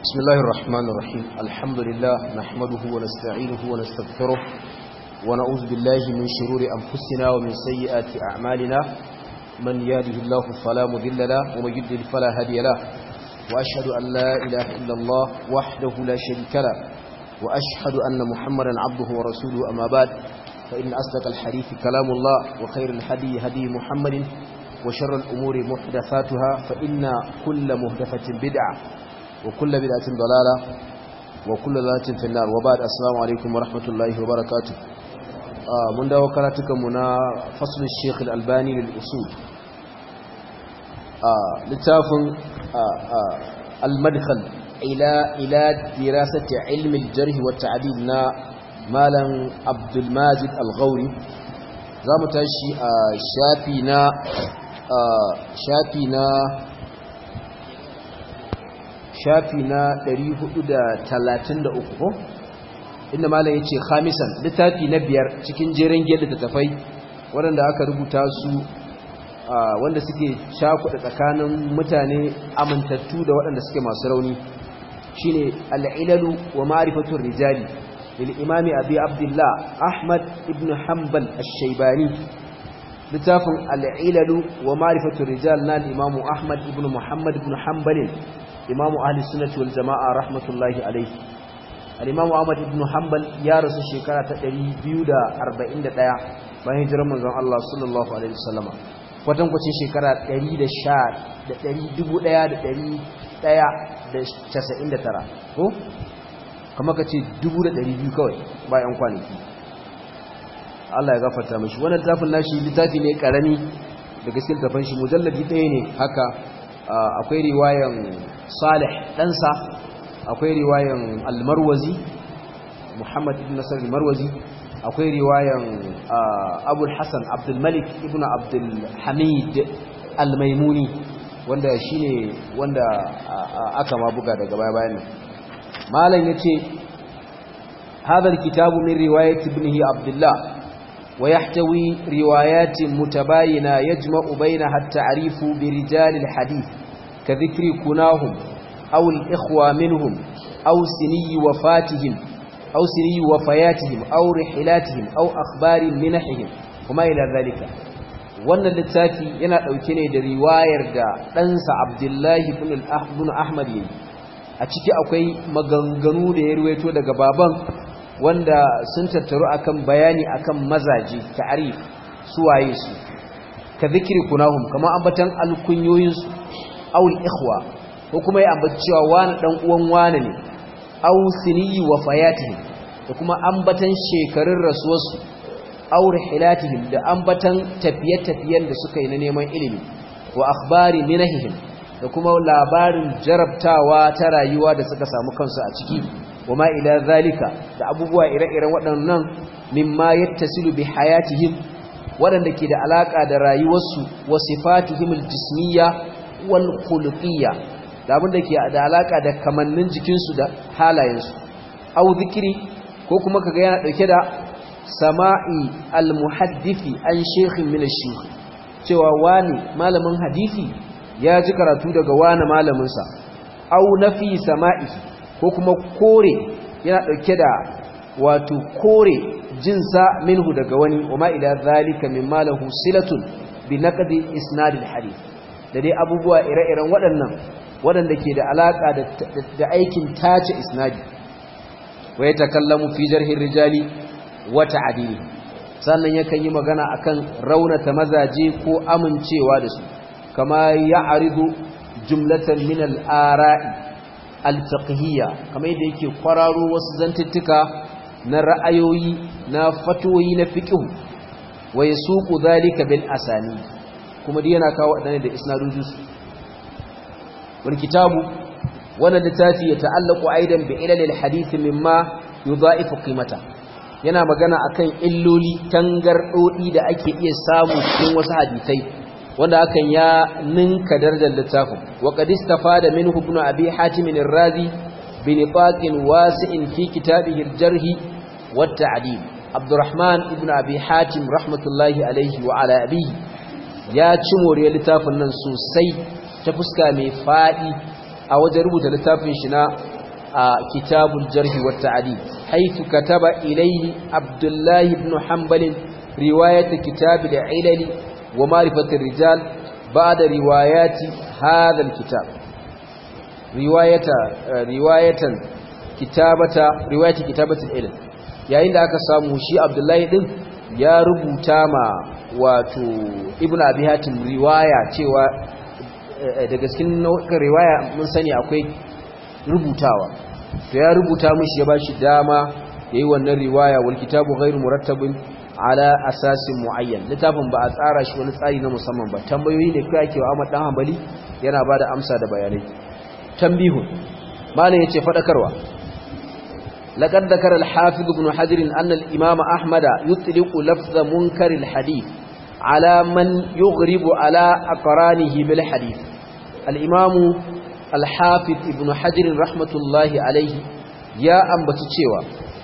بسم الله الرحمن الرحيم الحمد لله نحمده ونستعينه ونستغفره ونعوذ بالله من شرور أنفسنا ومن سيئات أعمالنا من يهده الله فلا مذل له ومن يضلل فلا هادي له وأشهد أن لا إله إلا الله وحده لا شريك له وأشهد أن محمدا عبده ورسوله أما بعد فإن أصدق الحديث كلام الله وخير الهدي هدي محمد وشر الأمور محدثاتها فإن كل محدثة بدعة وكل بدعة ضلالة وكل ضلالة في النار وبعد السلام عليكم ورحمة الله وبركاته آه من دعوة كراتكم منا فصل الشيخ الألباني للأصول آه لتاف آه آه المدخل إلى إلى دراسة علم الجرح والتعديل نا مالا عبد الماجد الغوري زام تاشي شافي نا shafi na shafi na 433 ko inda malam yace khamisan littafi na biyar cikin jerin gida da tafai waɗanda aka rubuta su wanda suke shakuɗa tsakanin mutane amintattu da waɗanda suke masu rauni shine al-ilalu wa ma'rifatur rijali lil imami abi abdullah ahmad ibn hanbal ash-shaybani littafin al'ilalu wa marifatun rijal na imamu ahmad ibn muhammad ibn hanbalin imamu ahli sunnati wal jama'a rahmatullahi alaihi al'imamu ahmad ibn hanbal ya rasu shekara ta 241 bayan hijirar manzon Allah sallallahu alaihi wasallama kwatankwacin shekara 1199 ko kama ka ce 200 kawai bayan kwanaki Allah ya gafarta mashi wannan littafin nashi littafi ne karami da gaskiyar tafan shi mujalladi ɗaya ne haka akwai riwayan Salih ɗansa akwai riwayan Al-Marwazi Muhammad ibn Nasr Al-Marwazi akwai riwayan Abu Hassan Abdul Malik ibn Abdul Hamid Al-Maimuni wanda shine wanda aka ma buga daga baya bayan malam yace هذا الكتاب من رواية ابنه عبد الله ويحتوي روايات متباينة يجمع بينها التعريف برجال الحديث كذكر كناهم أو الإخوة منهم أو سني وفاتهم أو سني وفياتهم أو رحلاتهم أو أخبار منحهم وما إلى ذلك wannan littafi yana ɗauke ne da riwayar da ɗansa abdullahi ibn ahmad yayi a ciki akwai maganganu da ya ruwaito daga baban wanda sun tattaru akan bayani akan mazaje ta'arif suwaye su ka zikiri kunahum kamar ambatan alkunyoyin su aw ikhwa ko kuma ya ambaci cewa wani dan uwan wani ne aw siniyi wa fayatihim da kuma ambatan shekarun rasuwarsu aw rihilatihim da ambatan tafiye-tafiyen da suka yi na neman ilimi wa akhbari minahihim da kuma labarin jarabtawa ta rayuwa da suka samu kansu a ciki wama ila zalika da abubuwa ire-iren waɗannan mimma yattasilu bi hayatihim waɗanda ke da alaka da rayuwarsu wa sifatihim aljismiyya wal khuluqiyya da abin da ke da alaka da kamannin jikinsu da halayensu au zikiri ko kuma kaga yana dauke da sama'i almuhaddisi an shaykhin min ash cewa wani malamin hadisi ya ji karatu daga wani malamin sa au nafi sama'i ko kuma kore yana ɗauke da wato kore jinsa minhu daga wani wama ila zalika mimma lahu silatun bi naqdi isnadil hadith da dai abubuwa ire-iren waɗannan waɗanda ke da alaka da aikin tace isnadi wa yatakallamu fi jarhir rijali wa ta'dili sannan yakan yi magana akan raunata mazaje ko amincewa da su kama ya'ridu jumlatan min al-ara'i alfiqhiyya kamar yadda yake kwararo wasu zantuttuka na ra'ayoyi na fatoyi na fiqh wa yasuqu dhalika bil asani kuma dai yana kawo wadannan da isnadojus wal kitabu wannan littafi ya ta'allaqu aidan bi ilal hadith mimma yudha'ifu qimata yana magana akan illoli tangardodi da ake iya samu cikin wasu hadisai wanda hakan ya ninka darajar littafin wa qad istafada minhu ibn abi hatim ar-razi bi nifaqin wasi'in fi kitabihi al-jarh wa at-ta'dil abdurrahman ibn abi hatim rahmatullahi alayhi wa ala abihi ya ci moriyar littafin nan sosai ta fuska mai fadi a wajen rubuta littafin shi na kitabul jarh wa ta'dil haythu kataba ilayhi abdullah ibn hanbal riwayat kitab al-ilal wa ma'rifat ar-rijal ba'da riwayati hadha al-kitab riwayata riwayatan kitabata riwayati kitabatul ilm yayin da aka samu shi abdullahi din ya rubuta ma wato ibn abi hatim riwaya cewa daga cikin nau'in riwaya mun sani akwai rubutawa to ya rubuta mishi ya bashi dama yayi wannan riwaya wal kitabu ghairu murattabin ala asasin muayyan littafin ba a tsara shi wani tsari na musamman ba tambayoyi ne kai ake wa Ahmad dan Hanbali yana bada amsa da bayanai tambihun malam yace fadakarwa لقد ذكر الحافظ ابن حجر أن الإمام أحمد يطلق لفظ منكر الحديث على من يغرب على أقرانه بالحديث الإمام الحافظ ابن حجر رحمة الله عليه يا أنبت تشيوى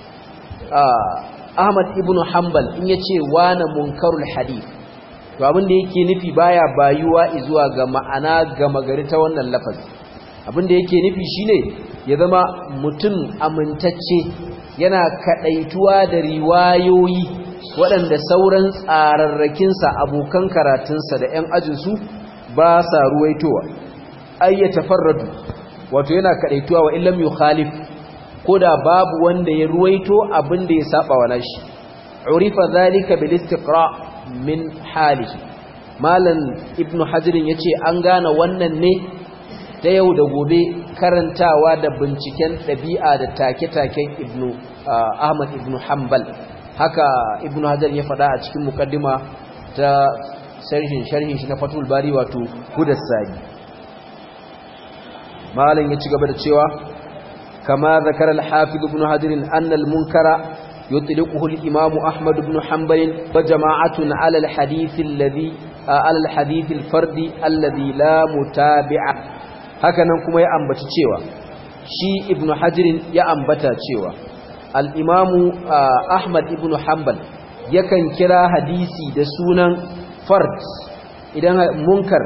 أحمد ابن حنبل إن يتشي وانا منكر الحديث to abin da yake nufi baya bayuwa zuwa ga ma'ana ga magari ta wannan lafazi abin da yake nufi shine ya zama mutum amintacce yana kadaituwa da riwayoyi waɗanda sauran tsararrakinsa abokan karatunsa da 'yan ajinsu ba sa ruwaitowa ai ya tafarradu wato yana kadaituwa wa illam yukhalif ko da babu wanda ya ruwaito abin da ya saba wa nashi urifa zalika bil istiqra min halihi malam ibnu hajirin yace an gane wannan ne ta yau da gobe karantawa da binciken ɗabi'a da take-taken ibnu ahmad ibnu hanbal haka ibnu hajar ya faɗa a cikin mukaddima ta sharhin sharhin shi na fatul bari wato hudassani malam ya ci gaba da cewa kama zakara al-hafiz ibnu hajar anna al-munkara يطلقه الإمام أحمد بن حنبل وجماعة على الحديث الذي على الحديث الفرد الذي لا متابع hakanan kuma ya ambaci cewa shi ibnu hajirin ya ambata cewa al-imamu ahmad ibnu hanbal yakan kira hadisi da sunan fard idan munkar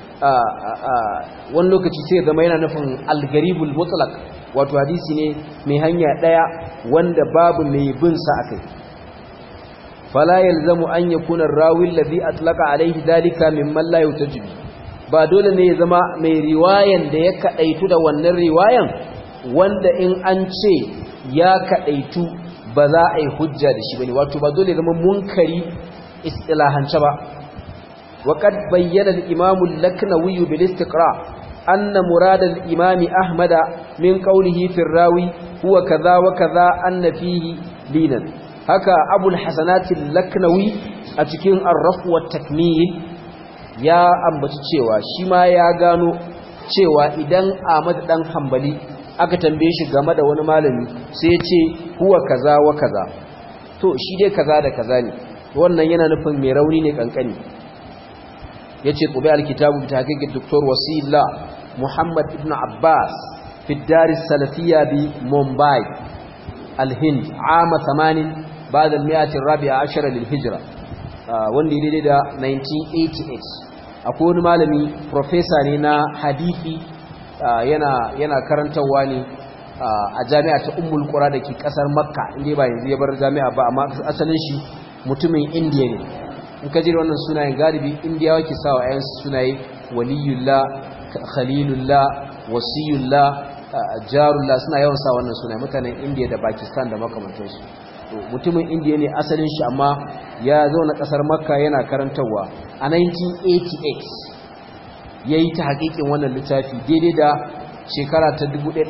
wani lokaci sai zama yana nufin al-garibul mutlaq wato hadisi ne mai hanya daya wanda babu mai bin sa akai fala yalzamu an yakuna ar-rawi alladhi atlaqa alayhi dalika mimman la yutajibi ba dole ne ya zama mai riwayan da ya kadaitu da wannan riwayan wanda in an ce ya kadaitu ba za a yi hujja da shi bane wato ba dole ya zama munkari istilahance ba وقد بين الإمام اللكنوي بالاستقراء أن مراد الإمام أحمد من قوله في الراوي هو كذا وكذا أن فيه لينا هكا أبو الحسنات اللكنوي أتكين الرف والتكميل يا أمبت cewa shi ma ya gano cewa idan Ahmad dan Hanbali aka tambaye shi game da wani malami sai ya ce huwa kaza wa kaza to shi dai kaza da kaza ne wannan yana nufin mai rauni ne kankani yace tubi alkitabu bi tahqiqi Dr. Wasila Muhammad ibn Abbas fi dar salafiyya bi Mumbai al-Hind عام 80 بعد المئة الرابعة عشر للهجرة wanda daidai da 1988 akwai wani malami professor ne na hadisi yana yana karantawa ne a jami'a ta Ummul Qura dake kasar Makka inda ba yanzu ya bar jami'a ba amma asalin shi mutumin India ne in ka jira wannan sunayen galibi indiyawa ke sawa ayan sunaye waliyullah khalilullah wasiyullah jarullah suna yawan sa wannan sunaye mutanen indiya da pakistan da makamantansu to mutumin indiya ne asalin shi amma ya zauna kasar makka yana karantarwa a 1988 yayi ta hakikin wannan littafi daidai da shekara ta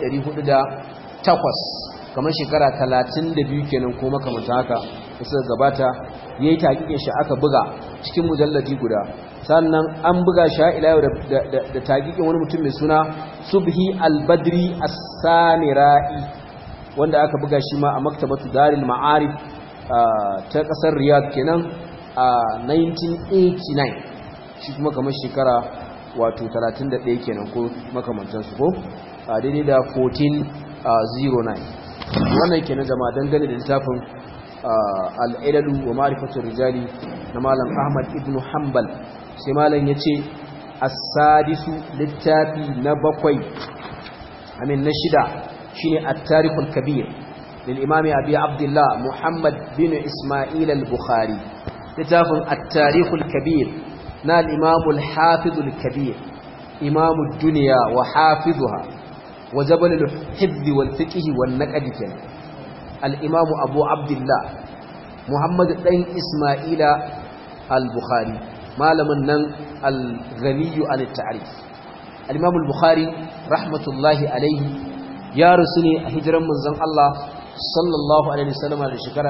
1408 kamar shekara 32 kenan ko makamanta haka da suka gabata ya yi taƙiƙin shi aka buga cikin mujalladi guda sannan an buga shi ila yau da taƙiƙin wani mutum mai suna subhi albadri as-sanira'i wanda aka buga shi ma a maktabatu daril ma'arif ta ƙasar riyadh kenan a 1989 shi kuma kamar shekara wato 31 kenan ko makamantansu ko a daidai da 1409 wannan kenan jama'a dangane da littafin al'ilalu wa ma'rifatun rijali na malam ahmad ibn hanbal sai malam ya ce asadisu littafi na bakwai amin na shida shine at-tarikh al-kabir lil imam abi abdullah muhammad bin isma'il al-bukhari littafin at-tarikh al-kabir na al-imam al-hafiz al-kabir imam ad-dunya wa hafizuha wa jabal al-hifz wal-fiqh wal-naqd kenan al-imam abu abdullah muhammad dan isma'ila al-bukhari malamin nan al-ghaniyu an ta'rif al-imam al-bukhari rahmatullahi alayhi ya rusu ne a hijiran manzon Allah sallallahu alaihi wasallam da shekara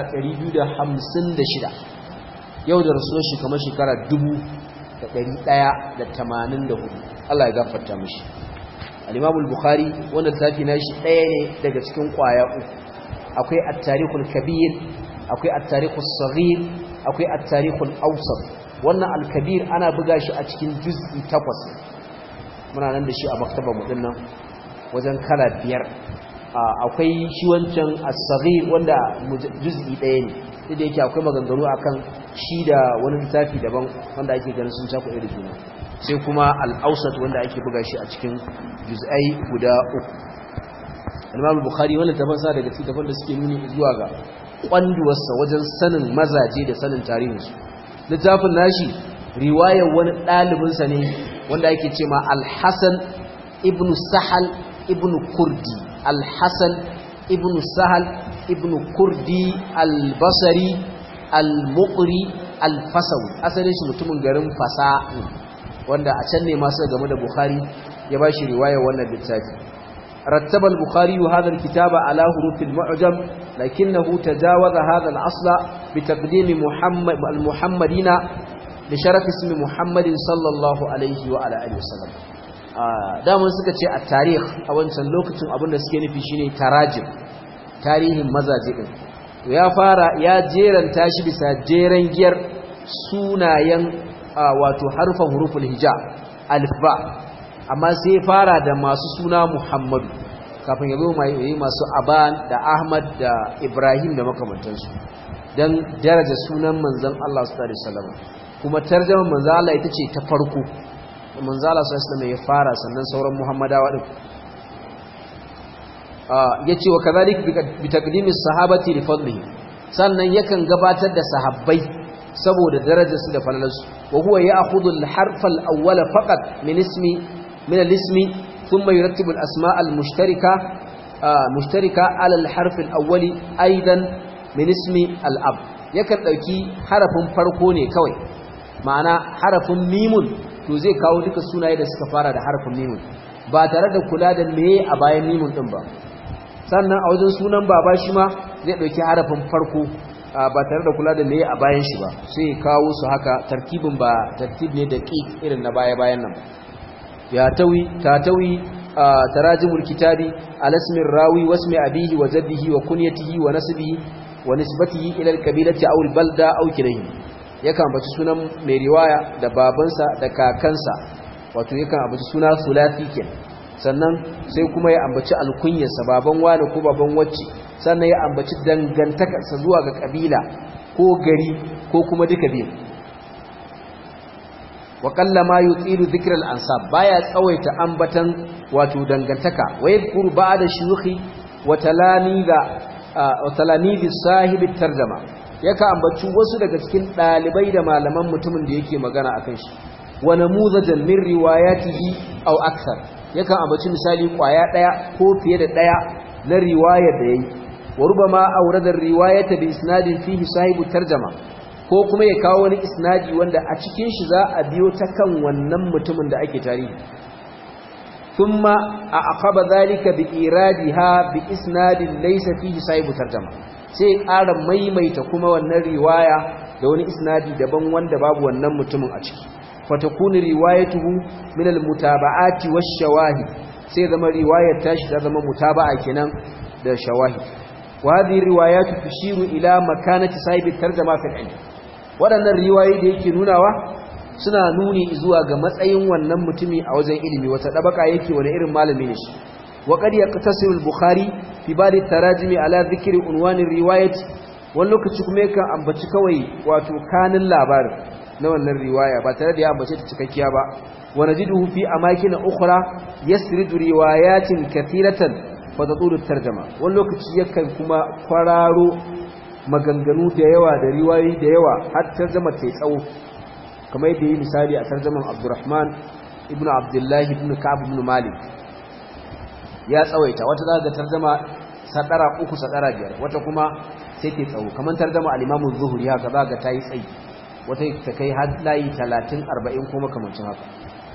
256 yau da rasuwar shi kamar shekara 1184 Allah ya gafarta mishi al-imam al-bukhari wannan tafi nashi ɗaya ne daga cikin kwaya uku akwai at-tarikhul kabir akwai at-tarikhus saghir akwai at-tarikhul awsat wannan al-kabir ana buga shi a cikin juz'i takwas muna nan da shi a maktabar mu dinnan wajen kala biyar akwai shi wancan as-saghir wanda juz'i ɗaya ne duk da yake akwai maganganu akan shi da wani littafi daban wanda ake ganin sun cako da juna sai kuma al-awsat wanda ake buga shi a cikin juz'ai guda uku Imam Bukhari wannan taban sa daga cikin da suke nuni zuwa ga kwanduwarsa wajen sanin mazaje da sanin tarihinsu littafin nashi riwayar wani ɗalibinsa ne wanda yake ce ma alhassan ibn sahal ibn kurdi alhassan ibn sahal ibn kurdi albasari almukri alfasawi asalin shi mutumin garin fasa wanda a can ne masu game da bukhari ya ba shi riwayar wannan littafi رتب البخاري هذا الكتاب على حروف المعجم لكنه تجاوز هذا الأصل بتقديم محمد المحمدين لشرف اسم محمد صلى الله عليه وعلى آله وسلم daman suka ce a tarih a wancan lokacin abinda suke nufi shine tarajim tarihin mazaje din ya fara ya jeranta shi bisa jeren giyar sunayen wato harfan huruful hija alfa amma sai fara da masu suna Muhammadu kafin ya zo mai masu Aban da Ahmad da Ibrahim da makamantansu dan daraja sunan manzon Allah sallallahu alaihi wasallam kuma tarjumar manzon Allah ita ce ta farko manzon Allah sallallahu alaihi wasallam ya fara sannan sauran Muhammadawa din yace wa kadhalik bi taqdimi sahabati li fadlihi sannan yakan gabatar da sahabbai saboda darajarsu da falalarsu wa huwa ya'khudhu al-harf al-awwala faqat min ismi من الاسم ثم يرتب الأسماء المشتركة آه مشتركة على الحرف الأول أيضا من اسم الأب yakan ɗauki harafin farko ne kawai ma'ana harafin mimun to zai kawo duka sunaye da suka fara da harafin mimun ba tare da kula da meye a bayan mimun ɗin ba sannan a wajen sunan baba shi ma zai ɗauki harafin farko ba tare da kula da meye a bayan shi ba sai kawo su haka tarkibin ba tartib ne da ƙi irin na baya-bayan nan ياتوي تاتوي آه تراجم الكتاب على اسم الراوي واسم أبيه وجده وكنيته ونسبه ونسبته إلى الكبيلة أو البلدة أو كليه yakan ambaci sunan mai riwaya da babansa da kakansa wato yakan ambaci suna sulasi ken sannan sai kuma ya ambaci alkunyarsa baban wani ko baban wacce sannan ya ambaci dangantakarsa zuwa ga kabila ko gari ko kuma duka biyu wa kalla ma yutilu dhikr al-ansab baya tsawaita ambatan wato dangantaka wa yadhkuru ba'da shuyukhi wa talamida wa talamidi sahibi tarjuma yaka ambaci wasu daga cikin dalibai da malaman mutumin da yake magana akan shi wa namuzajan min riwayatihi aw akthar yaka ambaci misali kwaya daya ko fiye da daya na riwayar da yayi wa rubama awrada riwayata bi isnadin fihi sahibu tarjuma ko kuma ya kawo wani isnadi wanda a cikin shi za a biyo ta kan wannan mutumin da ake tarihi thumma a aqaba zalika bi iradiha bi isnadin laysa fihi sahibu tarjama sai ƙara maimaita kuma wannan riwaya da wani isnadi daban wanda babu wannan mutumin a ciki fatakunu riwayatuhu min almutaba'ati wash-shawahid sai zama riwayar tashi ta zama mutaba'a kenan da shawahid wa hadhihi riwayatu tushiru ila makanati sahibi tarjama fil ilm waɗannan riwayoyi da yake nunawa suna nuni zuwa ga matsayin wannan mutumi a wajen ilimi wata ɗabaka yake wani irin malami ne shi wa qad yaqtasiru al-bukhari fi bari tarajimi ala dhikri unwan riwayat wani lokaci kuma yakan ambaci kawai wato kanin labarin na wannan riwaya ba tare da ya ambace ta cikakkiya ba wa najiduhu fi amakin ukhra yasridu riwayatin kathiratan fatatulu tarjama wani lokaci yakan kuma kwararo maganganu da yawa da riwayoyi da yawa har tarjama ta tsawo kamar yadda yi misali a tarjaman Abdurrahman ibn Abdullahi ibn Ka'ab ibn Malik ya tsawaita wata za ga tarjama sadara uku sadara biyar wata kuma sai ta tsawo kamar tarjama al-Imam az-Zuhri haka za ga tayi tsayi wata ta kai har layi 30 40 kuma kamancin haka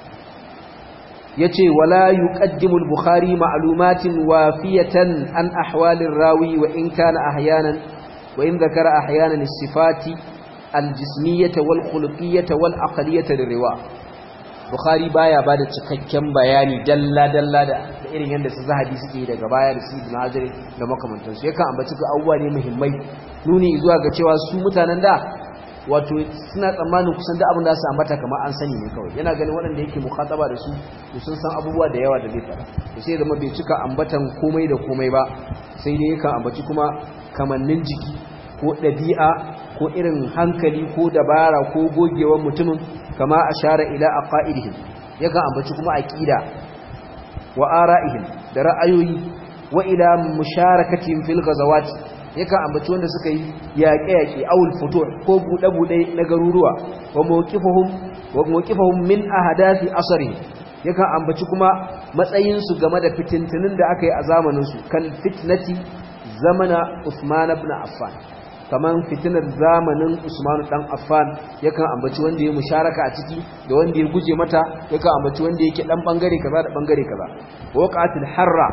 yace wala yuqaddimu al-bukhari ma'lumatin wafiyatan an ahwalir rawi wa in kana ahyanan wa in dhakara ahyanan as-sifati al-jismiyyah wal khuluqiyyah wal aqliyyah lirwa bukhari baya bada cikakken bayani dalla dalla da irin yanda su zahabi suke daga baya da su ibn hajar da makamantansu yakan ambaci ga abubuwa ne muhimmai nuni zuwa ga cewa su mutanen da wato suna tsammanin kusan da abin da su ambata kamar an sani ne kawai yana ganin waɗanda yake mukhataba da su to sun san abubuwa da yawa da zai fara to sai zama bai cika ambatan komai da komai ba sai dai yakan ambaci kuma kamannin jiki ko ɗabi'a ko irin hankali ko dabara ko gogewar mutumin kama ashara ila aqaidihim yakan ambaci kuma aqida wa ara'ihim da ra'ayoyi wa ila musharakatihim fil ghazawati yakan ambaci wanda suka yi yaƙe-yaƙe awul futur ko buɗe-buɗe na garuruwa wa mawqifahum wa mawqifahum min ahadathi asri yakan ambaci kuma matsayin su game da fitintunin da aka yi a zamanin su kal fitnati zamana Uthman ibn Affan kaman fitinar zamanin Usman dan Affan yakan ambaci wanda ya musharaka a ciki da wanda ya guje mata yakan ambaci wanda yake dan bangare kaza da bangare kaza waqatil harra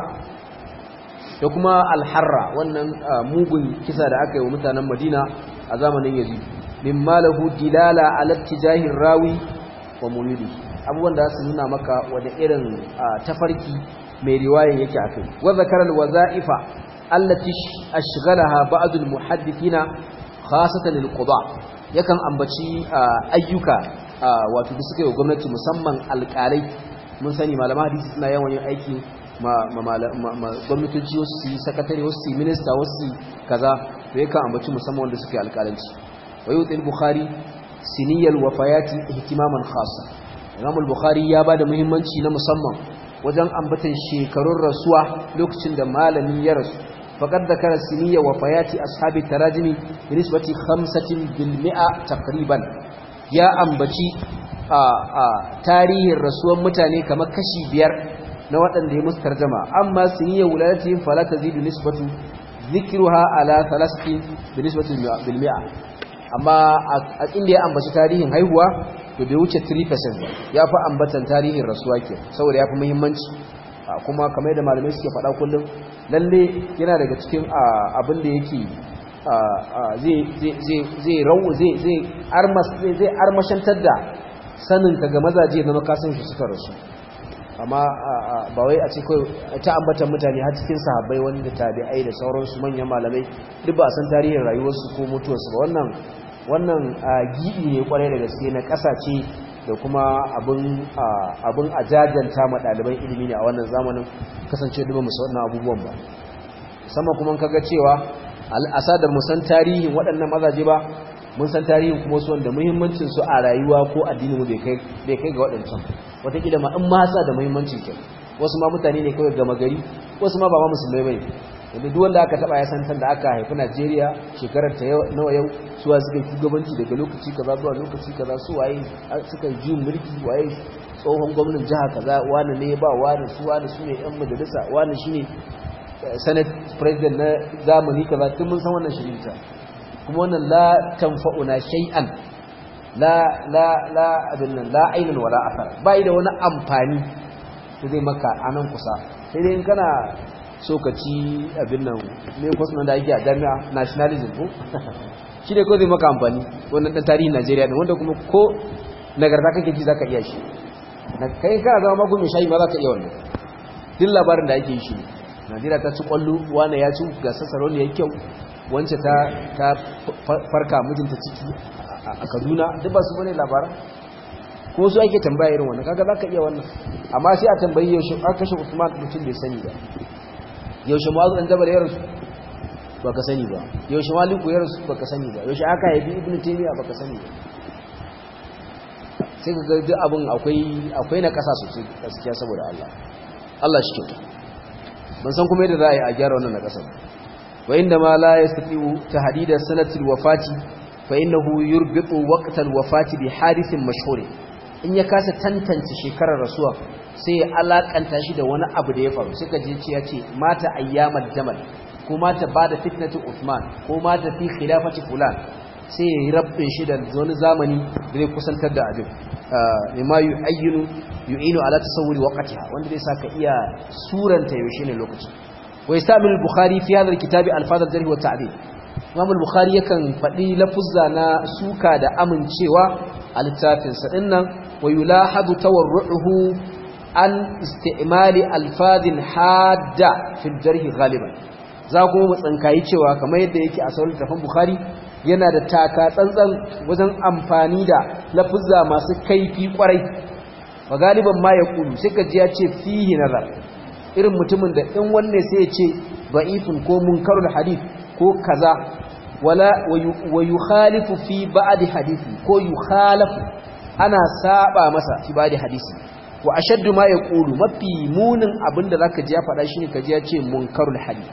da kuma alharra wannan mugun kisa da aka yi wa mutanen madina a zamanin yazid mimma lahu dilala ala tijahir rawi wa mulidi abubuwan da su nuna maka wanda irin tafarki mai riwayan yake akai wa zakara alwazaifa allati ashghalaha ba'd almuhaddithina khasatan alqada yakan ambaci ayyuka wato da suka yi gwamnati musamman alƙalai mun sani malaman hadisi suna yawan yin aiki gwamnatoci wasu su yi sakatare wasu su yi minista wasu su kaza da yakan ambaci musamman wanda suke alƙalanci wa yi wutsil bukhari siniyar wafayati ihtimaman khasa imam bukhari ya ba da muhimmanci na musamman wajen ambatan shekarun rasuwa lokacin da malami ya rasu faƙar da kara siniyar wafayati ashabi tarajimi da nisbati hamsatin bilmi'a takriban ya ambaci tarihin rasuwan mutane kamar kashi biyar na waɗanda ya musu tarjama amma sun yi wuladatihim fala tazidu nisbatu dhikruha ala thalathati bi nisbati bil mi'a amma a inda ya ambaci tarihin haihuwa to bai wuce 3% ba ya fi ambatan tarihin rasuwa ke saboda ya fi muhimmanci kuma kamar da malamai suke faɗa kullum lalle yana daga cikin abin da yake zai armashantar da saninka ga mazaje na makasan shi suka rasu amma ba wai a ce kawai ta ambatan mutane har cikin sahabbai wani da tabi'ai da sauransu manyan malamai duk ba a san tarihin rayuwarsu ko mutuwarsu ba wannan wannan gibi ne kwarai da gaske na kasace da kuma abin abin ajajanta ma ɗaliban ilimi ne a wannan zamanin kasance duba musu wannan abubuwan ba musamman kuma kaga cewa al'asadar mu san tarihin waɗannan mazaje ba mun san tarihin kuma su wanda muhimmancin su a rayuwa ko addini mu bai kai ga waɗancan wataƙila ma in ma sa da muhimmanci ke wasu ma mutane ne kawai gama gari wasu ma ba ma musulmai bane wanda duk wanda aka taba ya san da aka haifi Najeriya shekarar ta nawa yau suwa suka yi shugabanci daga lokaci kaza zuwa lokaci kaza su waye suka yi mulki waye tsohon gwamnan jiha kaza wani ne ba wani su wani su ne yan majalisa wani shine senate president na zamani kaza tun mun san wannan shirinta kuma wannan la tanfa'una shay'an la la la abin nan la ainun wala athar bai da wani amfani da zai maka anan kusa sai dai in kana so ka ci abin nan me kwas nan da ake a jami'a nationalism ko shi ne ko zai maka amfani wannan dan tarihin Najeriya ne wanda kuma ko nagarta kake ji zaka iya shi na kai kana zama magun shayi ma zaka iya wannan duk labarin da ake yi shi Najeriya ta ci kwallo wani ya ci gasar saroni yayi kyau wance ta ta farka mijinta ciki a Kaduna duk ba su bane labaran ko su ake tambaya irin wannan kaga zaka iya wannan amma sai a tambayi yaushe aka kashe Usman mutum bai sani ba yaushe Mu'adh dan Jabal ya rasu baka sani ba yaushe Malik ya rasu baka sani ba yaushe aka haifi Ibn Taymiyyah baka sani ba sai ka ga duk abin akwai akwai na kasa sosai gaskiya saboda Allah Allah shi kyauta ban san kuma yadda za a yi a gyara wannan na kasar wa inda ma la yastati'u tahdida sanatil wafati fa innahu yurbitu waqtal wafati bi hadithin mashhur in ya kasa tantance shekarar rasuwa sai ya alakanta shi da wani abu da ya faru suka je ce ya ce mata ayyamal jamal ko mata bada fitnatu Uthman ko mata fi khilafati fulan sai ya yi rabbin shi da wani zamani da zai kusantar da abin mimma yu'ayyinu yu'inu ala tasawwuri waqtiha wanda zai saka iya suranta yaushe ne lokacin wa yastamil al-bukhari fi hadha al-kitab al-fadl al-jarh wa ta'dil Imam al-Bukhari yakan faɗi lafuzza na suka da amincewa a littafin sa dinnan wa yulahadu tawarruhu an istimali alfadhin hadda fi al-jarh ghaliban za kuma mu tsankayi cewa kamar yadda yake a sauran littafin Bukhari yana da taka tsantsan wajen amfani da lafuzza masu kaifi kwarai wa galiban ma ya kulu sai ka ji ya ce fihi nazar irin mutumin da in wanne sai ya ce da'ifun ko munkarul hadith ko kaza wala wa yukhalifu fi ba'd hadithi ko yukhalafu ana saba masa fi ba'd hadisi wa ashaddu ma yaqulu mafi munin abinda zaka ji ya faɗa shine kaji ya ce munkarul hadith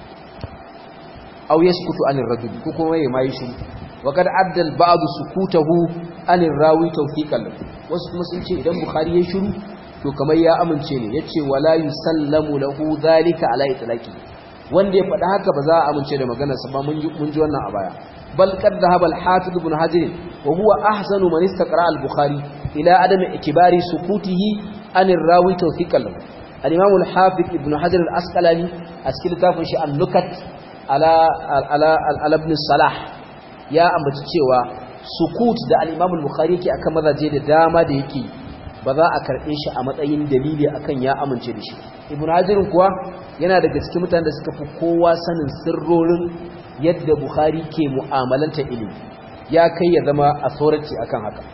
aw yaskutu anir rajul ko kuma yayi mai shi wa kad addal ba'd sukutahu anir rawi tawfiqan wasu kuma sun ce idan bukhari ya shiru to kamar ya amince ne yace wala yusallamu lahu dhalika ala itlaqi wanda ya faɗa haka ba za a amince da maganar sa ba mun ji mun ji wannan a baya bal qad dhahaba al-hafiz ibn hajar wa huwa ahsanu man istaqra al-bukhari ila adam ikbari sukutihi anir rawi tawfiqan al-imam al-hafiz ibn hajar al-asqalani a cikin littafin shi an-nukat ala ala ala ibn salah ya ambaci cewa sukut da al-imam al-bukhari yake akan mazaje da dama da yake ba za a karɓe shi a matsayin dalili akan ya amince da shi ibn hajirin kuwa yana daga cikin mutanen da suka fi kowa sanin sirrorin yadda bukhari ke mu'amalanta ilimi ya kai ya zama authority akan haka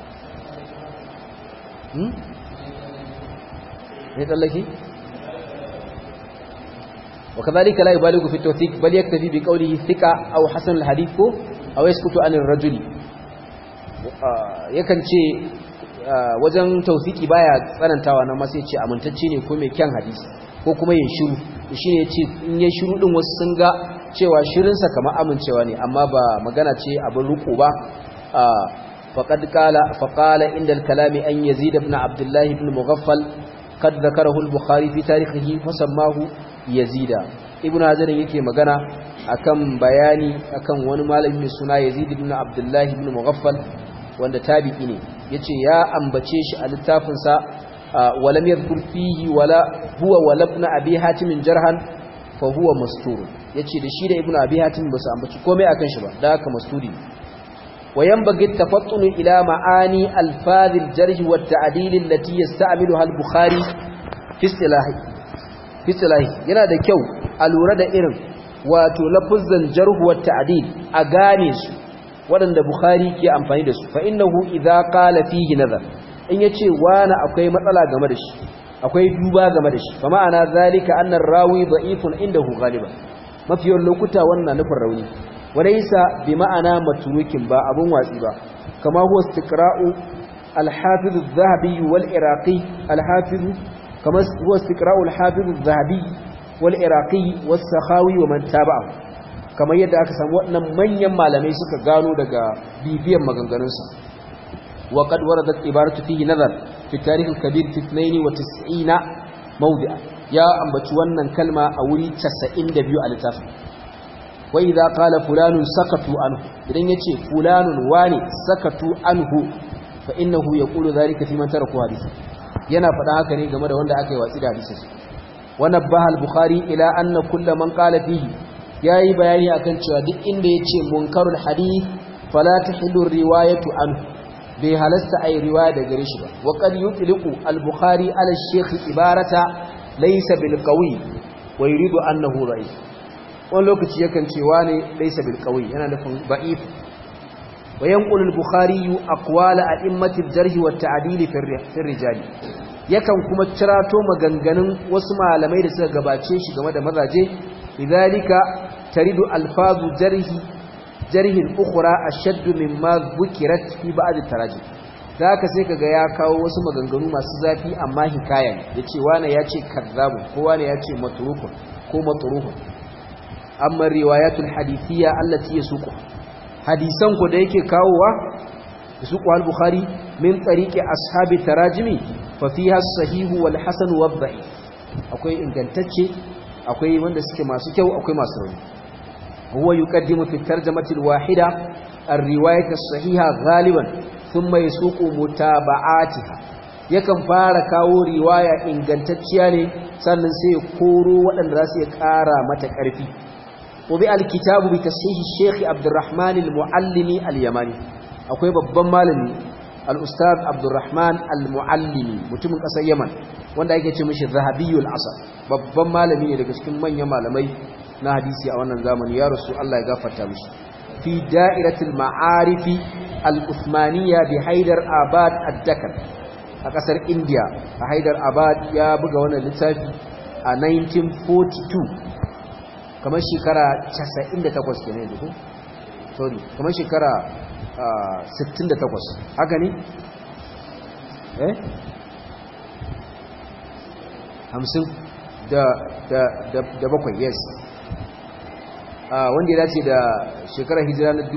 hmm? ne tsallake? وكذلك لا يبالغ في التوثيق بل يكتفي بقوله ثقة أو حسن الحديث أو يسكت عن الرجل yakan ce wajen tausiki baya tsanantawa na masu ce amintacce ne ko mai kyan hadisi ko kuma ya shiru shi ne ce in ya shiru din wasu sun ga cewa shirinsa kamar amincewa ne amma ba magana ce abin ruku ba faƙad kala faƙala inda kalami an yazid ibn abdullahi ibn mughaffal kad zakarahu al-bukhari fi tarihihi fasammahu yazida ibn hajar yake magana akan bayani akan wani malami mai suna yazid ibn abdullahi ibn mughaffal wanda tabi'i ne yace ya ambace shi a littafin sa walam yadhkur fihi wala huwa wala ibn abi hatim jarhan fa huwa mastur yace da shi da ibn abi hatim ba su ambaci komai akan shi ba da haka masturi wa yanbaghi tafattunu ila ma'ani alfaz aljarh wa at-ta'dil allati yasta'miluha al-bukhari fi istilahi fi istilahi yana da kyau a lura da irin wato lafuzzan jarh wa at-ta'dil a gane su waɗanda Bukhari ke amfani da su fa innahu idza qala fihi nazar in yace wani akwai matsala game da shi akwai duba game da shi fa ma'ana zalika anna rawi da'ifun indahu ghaliban mafiyan lokuta wannan nufin rauni walaysa bi ma'ana matrukin ba abun watsi ba kama huwa istiqra'u al-hafiz adh-dhahabi wal-iraqi al-hafiz kama huwa istiqra'u al-hafiz adh-dhahabi wal-iraqi was-sakhawi wa man tabi'ahu kamar yadda aka samu waɗannan manyan malamai suka gano daga bibiyan maganganunsa wa qad waradat ibaratu fihi nazar fi tarikh al-kabir fi 92 mawdi'a ya ambaci wannan kalma a wuri 92 a littafin wa idza qala fulanun sakatu anhu idan yace fulanun wani sakatu anhu fa innahu yaqulu dhalika fi man taraka hadisi yana faɗa haka ne game da wanda aka yi watsi da hadisin wa nabbaha al-bukhari ila anna kullu man qala fihi ya yi bayani akan cewa duk inda ya ce munkarul hadith fala tahillu riwayatu an bai halasta ai riwaya da gare shi ba wa qad yutliqu al-bukhari ala shaykh ibarata laysa bil qawi wa yuridu annahu da'if wani lokaci yakan ce wane laysa bil qawi yana nufin da'if wa yanqulu al-bukhari aqwala a'immati al-jarh wa at-ta'dil fi rijali yakan kuma cirato maganganun wasu malamai da suka gabace shi game da mazaje لذلك ترد ألفاظ جره جره الأخرى أشد مما ذكرت في بعض التراجم ذاك sai kaga ya kawo wasu maganganu masu zafi amma hikaya ne yace wani yace kazzabu ko wani yace matrukun ko matruhun amma riwayatul hadithiyya allati yasuqu hadisan ku da yake kawowa yasuqu al-bukhari min tariqi ashabi tarajimi fa fiha as-sahihu wal hasan wad da'if akwai ingantacce akwai wanda suke masu kyau akwai masu rauni huwa yuqaddimu fi tarjamati al-wahida ar-riwayat as-sahiha ghaliban thumma yasuqu mutaba'atiha yakan fara kawo riwaya ingantacciya ne sannan sai ya koro waɗanda za su iya ƙara mata ƙarfi wabi alkitabu bi tasihi Sheikh Abdurrahman al-Muallimi al-Yamani akwai babban malami al-Ustad Abdurrahman al-Muallimi mutumin ƙasar Yaman wanda ake ce mishi Zahabiyul Asr babban malami ne daga cikin manyan malamai na hadisi a wannan zamani ya rasu Allah ya gafarta mishi fi da'iratul ma'arifi al-Uthmaniyya bi Haidar Abad ad-Dakar a ƙasar India a Haidar Abad ya buga wannan littafi a 1942 kamar shekara 98 kenan yanzu ko sorry kamar shekara 68 haka ne eh 50 da da da da bakwai yes wanda ya dace da shekarar hijira na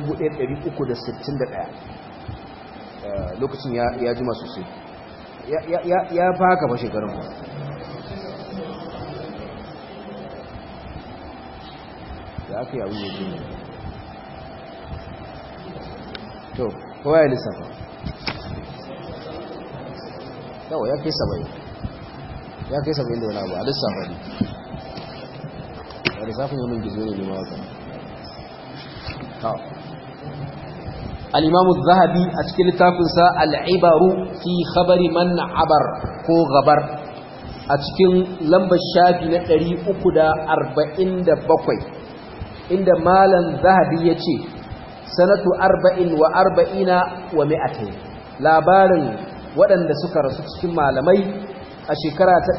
1361 lokacin ya jima sosai ya fa haka fa shekarun da aka yi abin da ke to kowa ya lissafa yawa ya kai saba'in ya kai saba'in da wani abu a lissafa ne a lissafin yamin gizo ne ne mawaka الإمام الذهبي أشكل تافنسا العبر في خبر من عبر كو غبر أشكل لمب الشافي نتري أكدا أربعين دبقوي عند مالا ذهبي يتي سنة أربعين وأربعين ومئتين labarin waɗanda suka rasu cikin malamai a shekara ta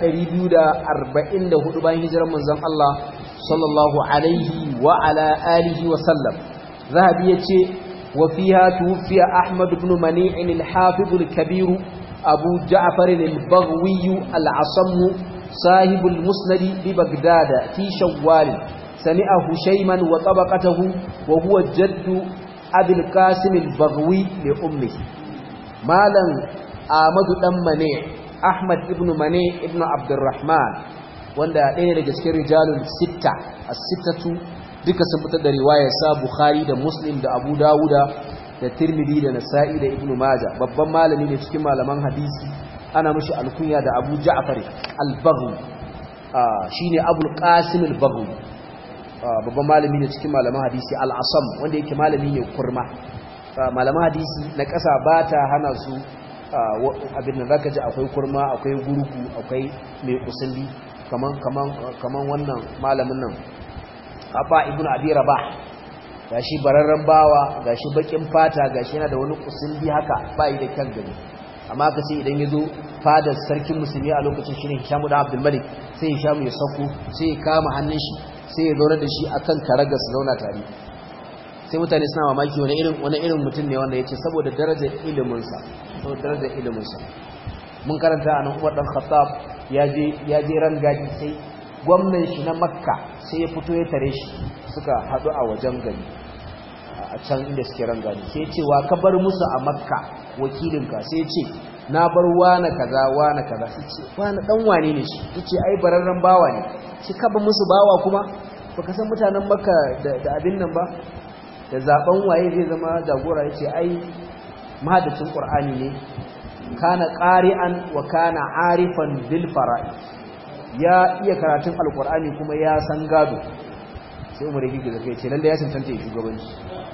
244 bayan hijirar manzon Allah sallallahu alaihi wa ala alihi wa sallam zahabi yace وفيها توفي أحمد بن منيع الحافظ الكبير أبو جعفر البغوي العصم صاحب المسند ببغداد في شوال سمع هشيما وطبقته وهو جد أبي القاسم البغوي لأمه مالا آمد دم منيع أحمد بن منيع ابن عبد الرحمن wanda ɗaya daga cikin rijalun sitta as-sittatu duka sun fitar da riwayar sa Bukhari da Muslim da Abu Dawuda da Tirmidhi da Nasa'i da Ibn Majah babban malami ne cikin malaman hadisi ana mishi alkunya da Abu Ja'far al-Baghawi shine Abu Qasim al-Baghawi babban malami ne cikin malaman hadisi al-Asam wanda yake malami ne kurma malaman hadisi na ƙasa ba ta hana su abin da zaka ji akwai kurma akwai gurgu akwai mai kusulli kaman kaman kaman wannan malamin nan Abba ibn Abi Rabah gashi bararren bawa gashi bakin fata gashi yana da wani kusulli haka bai da kyan gani amma ka sai idan yazo fadar sarkin musulmi a lokacin shine Hisham da Abdul Malik sai Hisham ya sako sai ya kama hannun shi sai ya zauna da shi akan karagar su zauna tare sai mutane suna mamaki wani irin wani irin mutum ne wanda yace saboda darajar ilimin sa saboda darajar ilimin sa mun karanta anan Umar dan Khattab ya je ya je rangaji sai gwamnan shi na Makka sai ya fito ya tare shi suka hadu a wajen gari a can inda suke rangaji sai ya ce wa ka bar musu a Makka wakilinka sai ya ce na bar wane kaza wane kaza sai ce wane dan wane ne shi yace ai bararren bawa ne shi ka ba musu bawa kuma baka san mutanen Makka da abin nan ba da zaben waye zai zama jagora yace ai mahaddacin Qur'ani ne kana qari'an wa kana arifan bil fara'i ya iya karatun alqur'ani kuma ya san gado sai umar yake da kai ce lalle ya cancanta shugabanci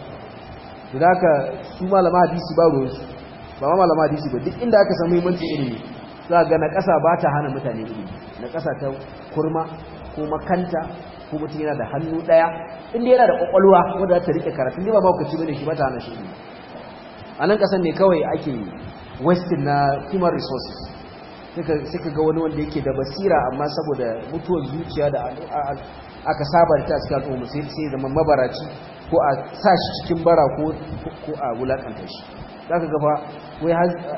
to haka su malama hadisi ba ruwan su ba ma malama hadisi ba duk inda aka samu muhimmanci ilimi za ga na ƙasa ba ta hana mutane ilimi na ƙasa ta kurma ko makanta ko mutum yana da hannu ɗaya inda yana da ƙwaƙwalwa wanda za ta riƙe karatun ne ba ma kuci bane shi ba ta hana shi ilimi a nan ƙasan ne kawai ake wasting na human resources sai ka ga wani wanda yake da basira amma saboda mutuwar zuciya da aka saba da ta cikin al'umma sai sai zama mabaraci ko a sa shi cikin bara ko a wulakanta shi za ka gaba wai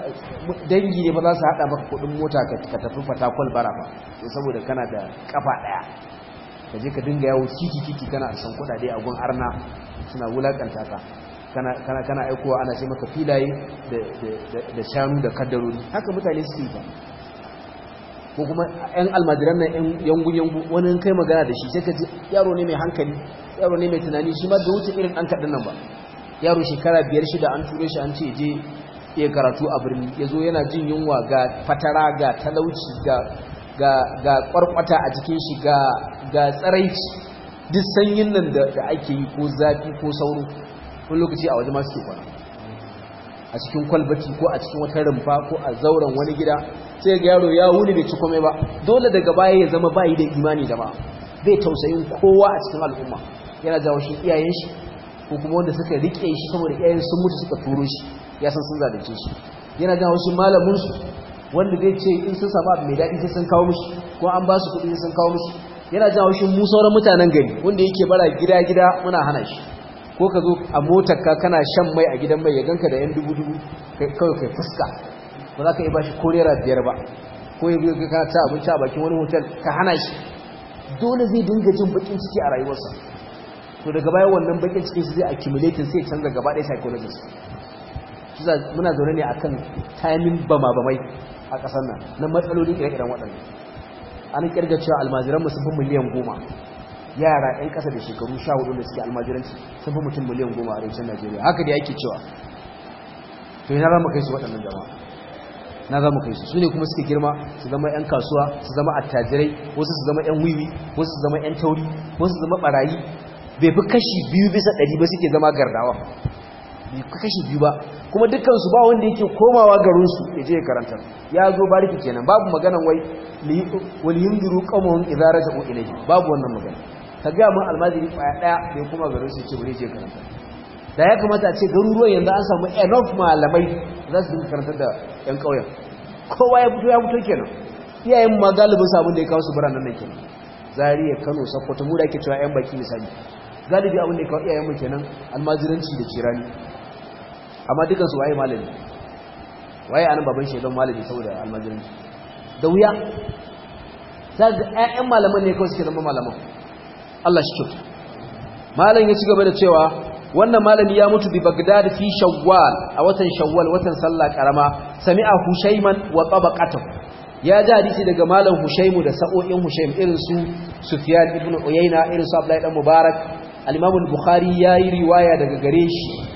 dangi ne ba za su haɗa maka kuɗin mota ka tafi fatakwal bara ba saboda kana da kafa ɗaya ka je ka dinga yawo titi titi kana san kuɗaɗe a gun arna suna wulakanta ka kana kana kana aikowa ana sai maka filaye da da shanu da kaddarori haka mutane suke ba ko kuma ƴan almajiran nan ƴan yangu yangu wani kai magana da shi sai ka ji yaro ne mai hankali yaro ne mai tunani shi ma da wuce irin ɗan kaɗin nan ba yaro shekara biyar shida an ture shi an ce je ya karatu a birni ya zo yana jin yunwa ga fatara ga talauci ga ga ga kwarkwata a jikin shi ga ga tsaraici duk sanyin nan da ake yi ko zafi ko sauro wani lokaci a waje masu ke kwana a cikin kwalbati ko a cikin wata rumfa ko a zauren wani gida sai ga yaro ya wuni bai ci komai ba dole daga baya ya zama bayi da imani da ba bai tausayin kowa a cikin al'umma yana jawo shi iyayen shi ko kuma wanda suka rike shi saboda iyayen sun mutu suka turo shi ya san sun zalunce shi yana jawo shi malamin su wanda zai ce in sun samu abu mai daɗi sai sun kawo mishi ko an ba su kuɗi sai sun kawo mishi yana jawo shi mu sauran mutanen gari wanda yake bara gida gida muna hana shi ko ka zo a motarka kana shan mai a gidan mai ya ganka da yan dubu-dubu kawai kai fuska ba za ka yi ba shi korera biyar ba ko ya biyo kana ta abinci a bakin wani hotel ka hana shi dole zai dinga jin bakin ciki a rayuwarsa to daga baya wannan bakin cikin su zai accumulating sai canza gaba ɗaya psychologist shi muna zaune ne akan timing bama bamai a ƙasar nan na matsaloli ire-iren waɗannan an kirga cewa almajiran sun fi miliyan goma yara 'yan ƙasa da shekaru sha hudu da suke almajiranci sun fi mutum miliyan goma a arewacin najeriya haka da ake cewa to yana zama kai su waɗannan jama'a na zama kai su su ne kuma suke girma su zama 'yan kasuwa su zama attajirai wasu su zama 'yan wiwi wasu su zama 'yan tauri wasu su zama barayi bai fi kashi biyu bisa ɗari ba suke zama gardawa bai fi kashi biyu ba kuma dukkansu ba wanda yake komawa garinsu ya je ya karanta ya zo bariki kenan babu maganan wai waliyundiru qawmuhum idza raja'u ilayhi babu wannan magana ka ga mun almajiri kwaya daya bai kuma garin su ce bari je karanta da ya kamata a ce garuruwan yanzu an samu enough malamai za su dinga karantar da yan kauyen kowa ya fito ya fito kenan iyayen ma galibin sabon da ya kawo su biranen nan kenan Zariya Kano Sokoto mu da ake cewa yan baki misali galibi abin da ya kawo iyayen mu kenan almajiranci da kirani amma dukan su waye malami waye anan baban shi don malami saboda almajiranci da wuya ta ga ƴaƴan malaman ne kawai suke zama malaman Allah shi kyauta malam ya ci gaba da cewa wannan malami ya mutu bi Baghdad fi Shawwal a watan Shawwal watan sallah karama sami'a Hushayman wa tabaqatahu ya ji hadisi daga malam Hushaymu da sa'o'in Hushaym irin su Sufyan ibn Uyayna irin su Abdullah dan Mubarak al-Imam al-Bukhari yayi riwaya daga gare shi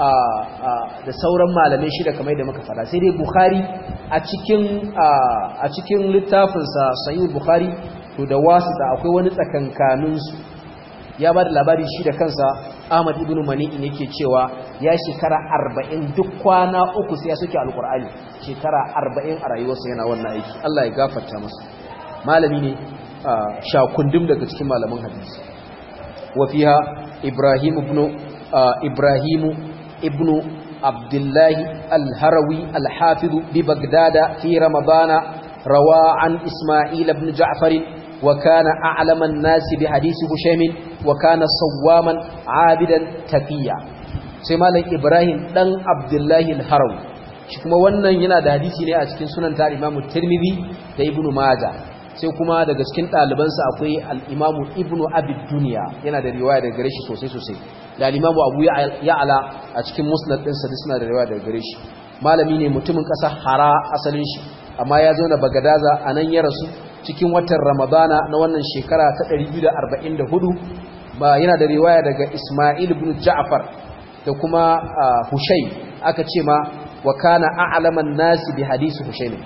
da sauran malamai shida kamar da muka fada sai dai Bukhari a cikin a cikin littafinsa Sahih Bukhari to da wasu da akwai wani tsakankanin su ya ba da labari shi da kansa Ahmad ibn Mani'in yake cewa ya shekara 40 duk kwana uku sai ya soke alkur'ani shekara 40 a rayuwarsa yana wannan aiki Allah ya gafarta masa malami ne shakundum daga cikin malaman hadisi wa fiha Ibrahim ibn Ibrahim ibn Abdullah al-Harawi al-Hafiz bi Baghdad fi Ramadan rawa an Isma'il ibn Ja'far وكان أعلم الناس بحديث هشام وكان صواما عابدا تقيا سيما إبراهيم دن عبد الله الحرم shi kuma wannan yana da hadisi ne a cikin sunan ta Imam Tirmidhi da Ibn Majah sai kuma daga cikin ɗalibansa akwai al-Imam Ibn Abi Dunya yana da riwaya daga gare shi sosai sosai da al-Imam Abu Ya'la a cikin Musnad din sa suna da riwaya daga gare shi malami ne mutumin ƙasar Hara asalin shi amma ya zo na Bagadaza anan ya rasu cikin watan ramadana na wannan shekara ta 244 ba yana da riwaya daga ismail ibn ja'far da kuma hushai aka ce ma wa kana a'laman nasi bi hadisi hushai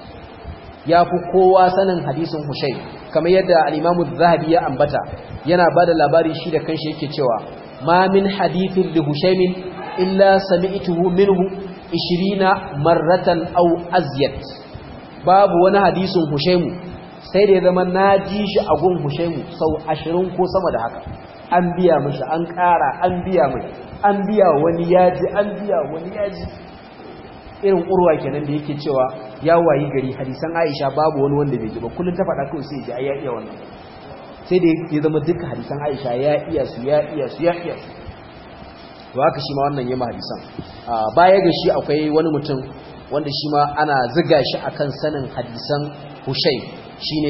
ya fi kowa sanin hadisin hushai kamar yadda al-imamu zahabi ya ambata yana ba da labari shi da kanshi yake cewa ma min hadithin li hushaimin illa sami'tuhu minhu 20 marratan aw azyat babu wani hadisin hushaimu sai da ya zama na ji shi a gun hushaimu sau ashirin ko sama da haka an biya mashi an ƙara an biya mai an biya wani yaji an biya wani yaji irin urwa kenan da yake cewa ya wayi gari hadisan aisha babu wani wanda bai ji ba kullum ta faɗa kawai sai ya ji ai ya iya wannan sai da ya zama duka hadisan aisha ya iya su ya iya su ya iya su to haka shi ma wannan yama hadisan baya ga shi akwai wani mutum wanda shi ma ana ziga shi akan sanin hadisan hushai shine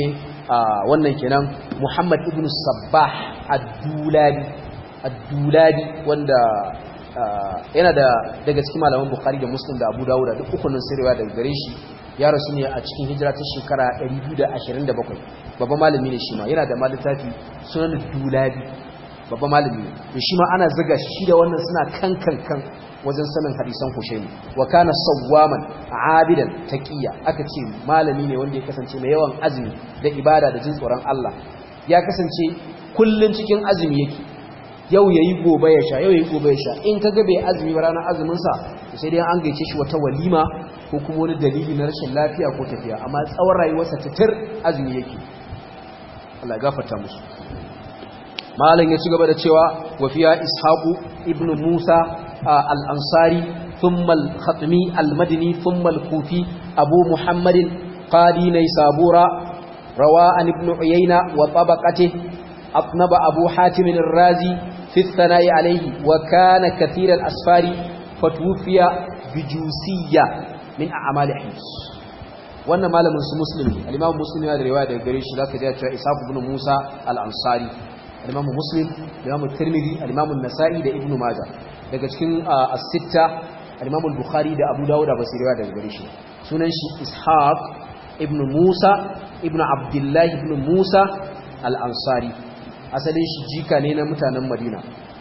wannan kenan Muhammad ibn Sabbah ad-Dulabi ad-Dulabi wanda yana da daga cikin malaman Bukhari da Muslim da Abu Dawud duk ukunin sirriwa daga gare shi ya rasu ne a cikin hijira ta shekara 227 babban malami ne shi ma yana da malitafi sunan Dulabi babban malami ne da shi ma ana zaga shi da wannan suna kan kan kan wajen sanin hadisan Hushaimi wa kana sawwaman abidan taqiya aka ce malami ne wanda ya kasance mai yawan azumi da ibada da jin tsoron Allah ya kasance kullun cikin azumi yake yau yayi gobe ya sha yau yayi gobe ya sha in kaga bai azumi ba ranar azumin sa sai dai an gaice shi wata walima ko kuma wani dalili na rashin lafiya ko tafiya amma tsawon rayuwarsa titir azumi yake Allah ya gafarta musu malam ya ci gaba da cewa wa fiya ishaqu ibnu musa الأنصاري ثم الخطمي المدني ثم الكوفي أبو محمد قادي نيسابورا رواء ابن عيينة وطبقته أطنب أبو حاتم الرازي في الثناء عليه وكان كثير الأسفار فتوفي بجوسية من أعمال حمص wannan malamin su muslimi al-imam muslim ya da riwaya daga gare shi zaka ji cewa ishaq ibn musa al-ansari al-imam muslim al-imam tirmidhi al-imam an-nasa'i da ibn majah daga cikin as-sitta al-imam al-bukhari da abu dawud ba su riwaya daga gare shi sunan shi ishaq ibn musa ibn abdullah ibn musa al-ansari asalin shi jika ne na mutanen madina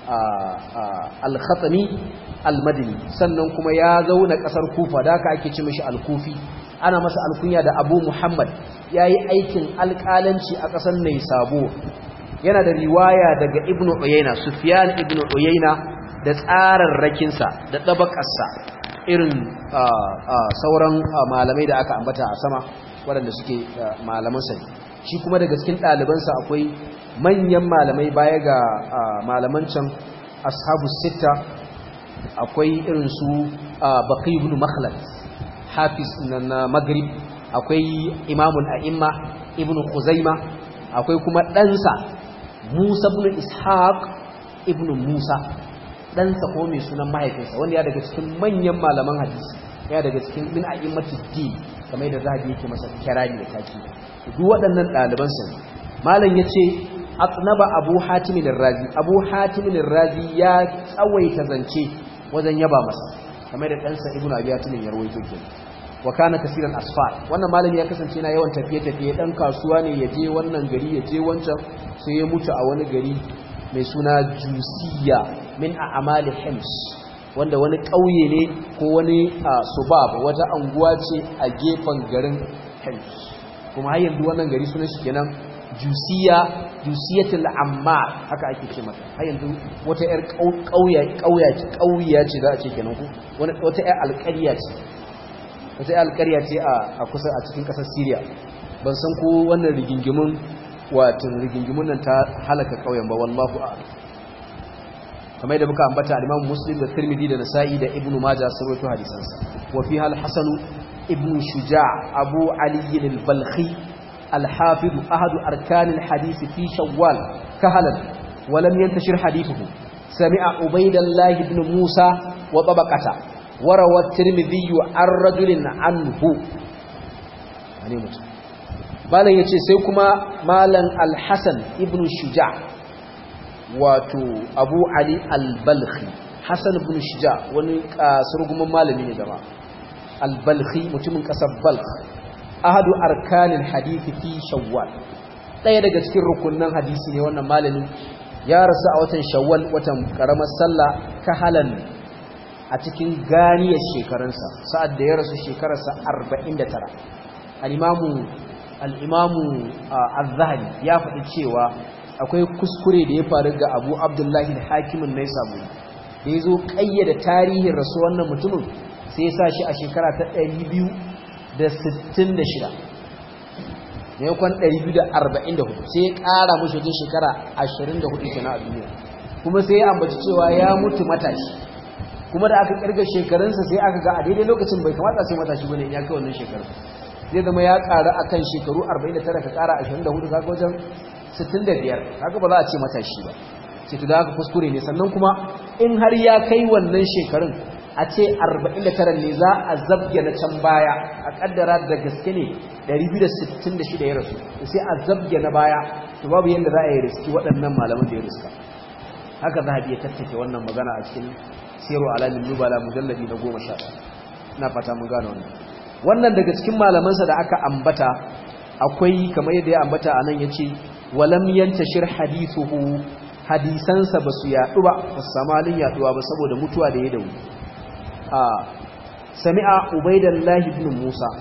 al-khatami al-madini sannan kuma ya zauna kasar kufa da aka ake ce mishi al-kufi ana masa alkunya da abu muhammad ya yi aikin alƙalanci a ƙasar mai sabo yana da riwaya daga ibn uyayna sufyan ibn uyayna da tsararrakinsa da ɗabaƙarsa irin sauran malamai da aka ambata a sama waɗanda suke malamansa ne shi kuma daga cikin ɗalibansa akwai manyan malamai baya ga malaman can ashabu sita akwai irin su baqi ibn makhlad hafiz na maghrib akwai imamul a'imma ibn khuzaima akwai kuma ɗansa musa ibn ishaq ibn musa ɗansa ko mai sunan mahaifinsa wanda ya daga cikin manyan malaman hadisi ya daga cikin min a'immatu din kamar yadda zahabi yake masa kirari da taki duk waɗannan ɗalibansa ne malam yace atnaba abu hatim razi abu hatim razi ya tsawaita zance wajen yaba masa kamar da ɗansa ibnu abi hatim ya rawaito kenan wa kana kasiran asfar wannan malami ya kasance na yawan tafiye tafiye dan kasuwa ne ya je wannan gari ya je wancan sai ya mutu a wani gari mai suna jusiya min a'mali hims wanda wani ƙauye ne ko wani subab wata anguwa ce a gefen garin hims kuma har yanzu wannan gari sunan shi kenan jusiya jusiyatul ammar haka ake ce mata har yanzu wata yar ƙauya ƙauya ƙauya ce za a ce kenan ko wata yar alƙarya ce wata yar alƙarya ce a kusa a cikin ƙasar Syria ban san ko wannan rigingimun wato rigingimun nan ta halaka ƙauyen ba wallahu a'lam kamar yadda muka ambata al-Imam Muslim da Tirmidhi da Nasa'i da Ibn Majah sun rawaito hadisansa wa fiha al-Hasan ibn Shuja' Abu Ali al-Balkhi al-Hafiz ahad arkan al-hadith fi Shawwal kahalan wa lam yantashir hadithuhu sami'a Ubaydullah ibn Musa wa tabaqata wa rawa Tirmidhi an rajulin anhu ne mutum malan yace sai kuma malan al-Hasan ibn Shuja' wato abu ali al-balkhi hassan ibn shija wani kasurgumin malami ne gaba al-balkhi mutumin kasar balkh ahadu arkanin hadithi fi shawwal ɗaya daga cikin rukunan hadisi ne wannan malamin ya rasu a watan shawwal watan karamar sallah kahalan a cikin ganiyar shekarunsa sa'ad da ya rasu shekararsa 49 al-imamu al-imamu az-zahabi ya faɗi cewa akwai kuskure da ya faru ga abu abdullahi da hakimin na samu da ya zo ƙayyada tarihin rasu wannan mutumin sai ya sa shi a shekara ta 266 maimakon 244 sai ya ƙara mashi wajen shekara 24 kenan a duniya kuma sai ya ambaci cewa ya mutu matashi kuma da aka ƙirga shekarunsa sai aka ga a daidai lokacin bai kamata sai matashi bane in ya kai wannan shekarun zai zama ya ƙara akan shekaru 49 ka ƙara 24 kaga wajen 65 haka ba za a ce matashi ba ce to da haka kuskure ne sannan kuma in har ya kai wannan shekarun a ce 49 ne za a zabge na can baya a kaddara da gaske ne 266 ya rasu sai a zabge na baya to babu yadda za a yi riski waɗannan malaman da ya riska haka za a biya tattake wannan magana a cikin siro alamin nubala mujalladi na goma sha ina fata mun gane wannan wannan daga cikin malamansa da aka ambata akwai kamar yadda ya ambata a nan ya ce walam yantashir hadithuhu hadisansa ba su yaɗu ba ba su samu halin yaɗuwa ba saboda mutuwa da ya dawo a sami'a ubaidallahi ibn musa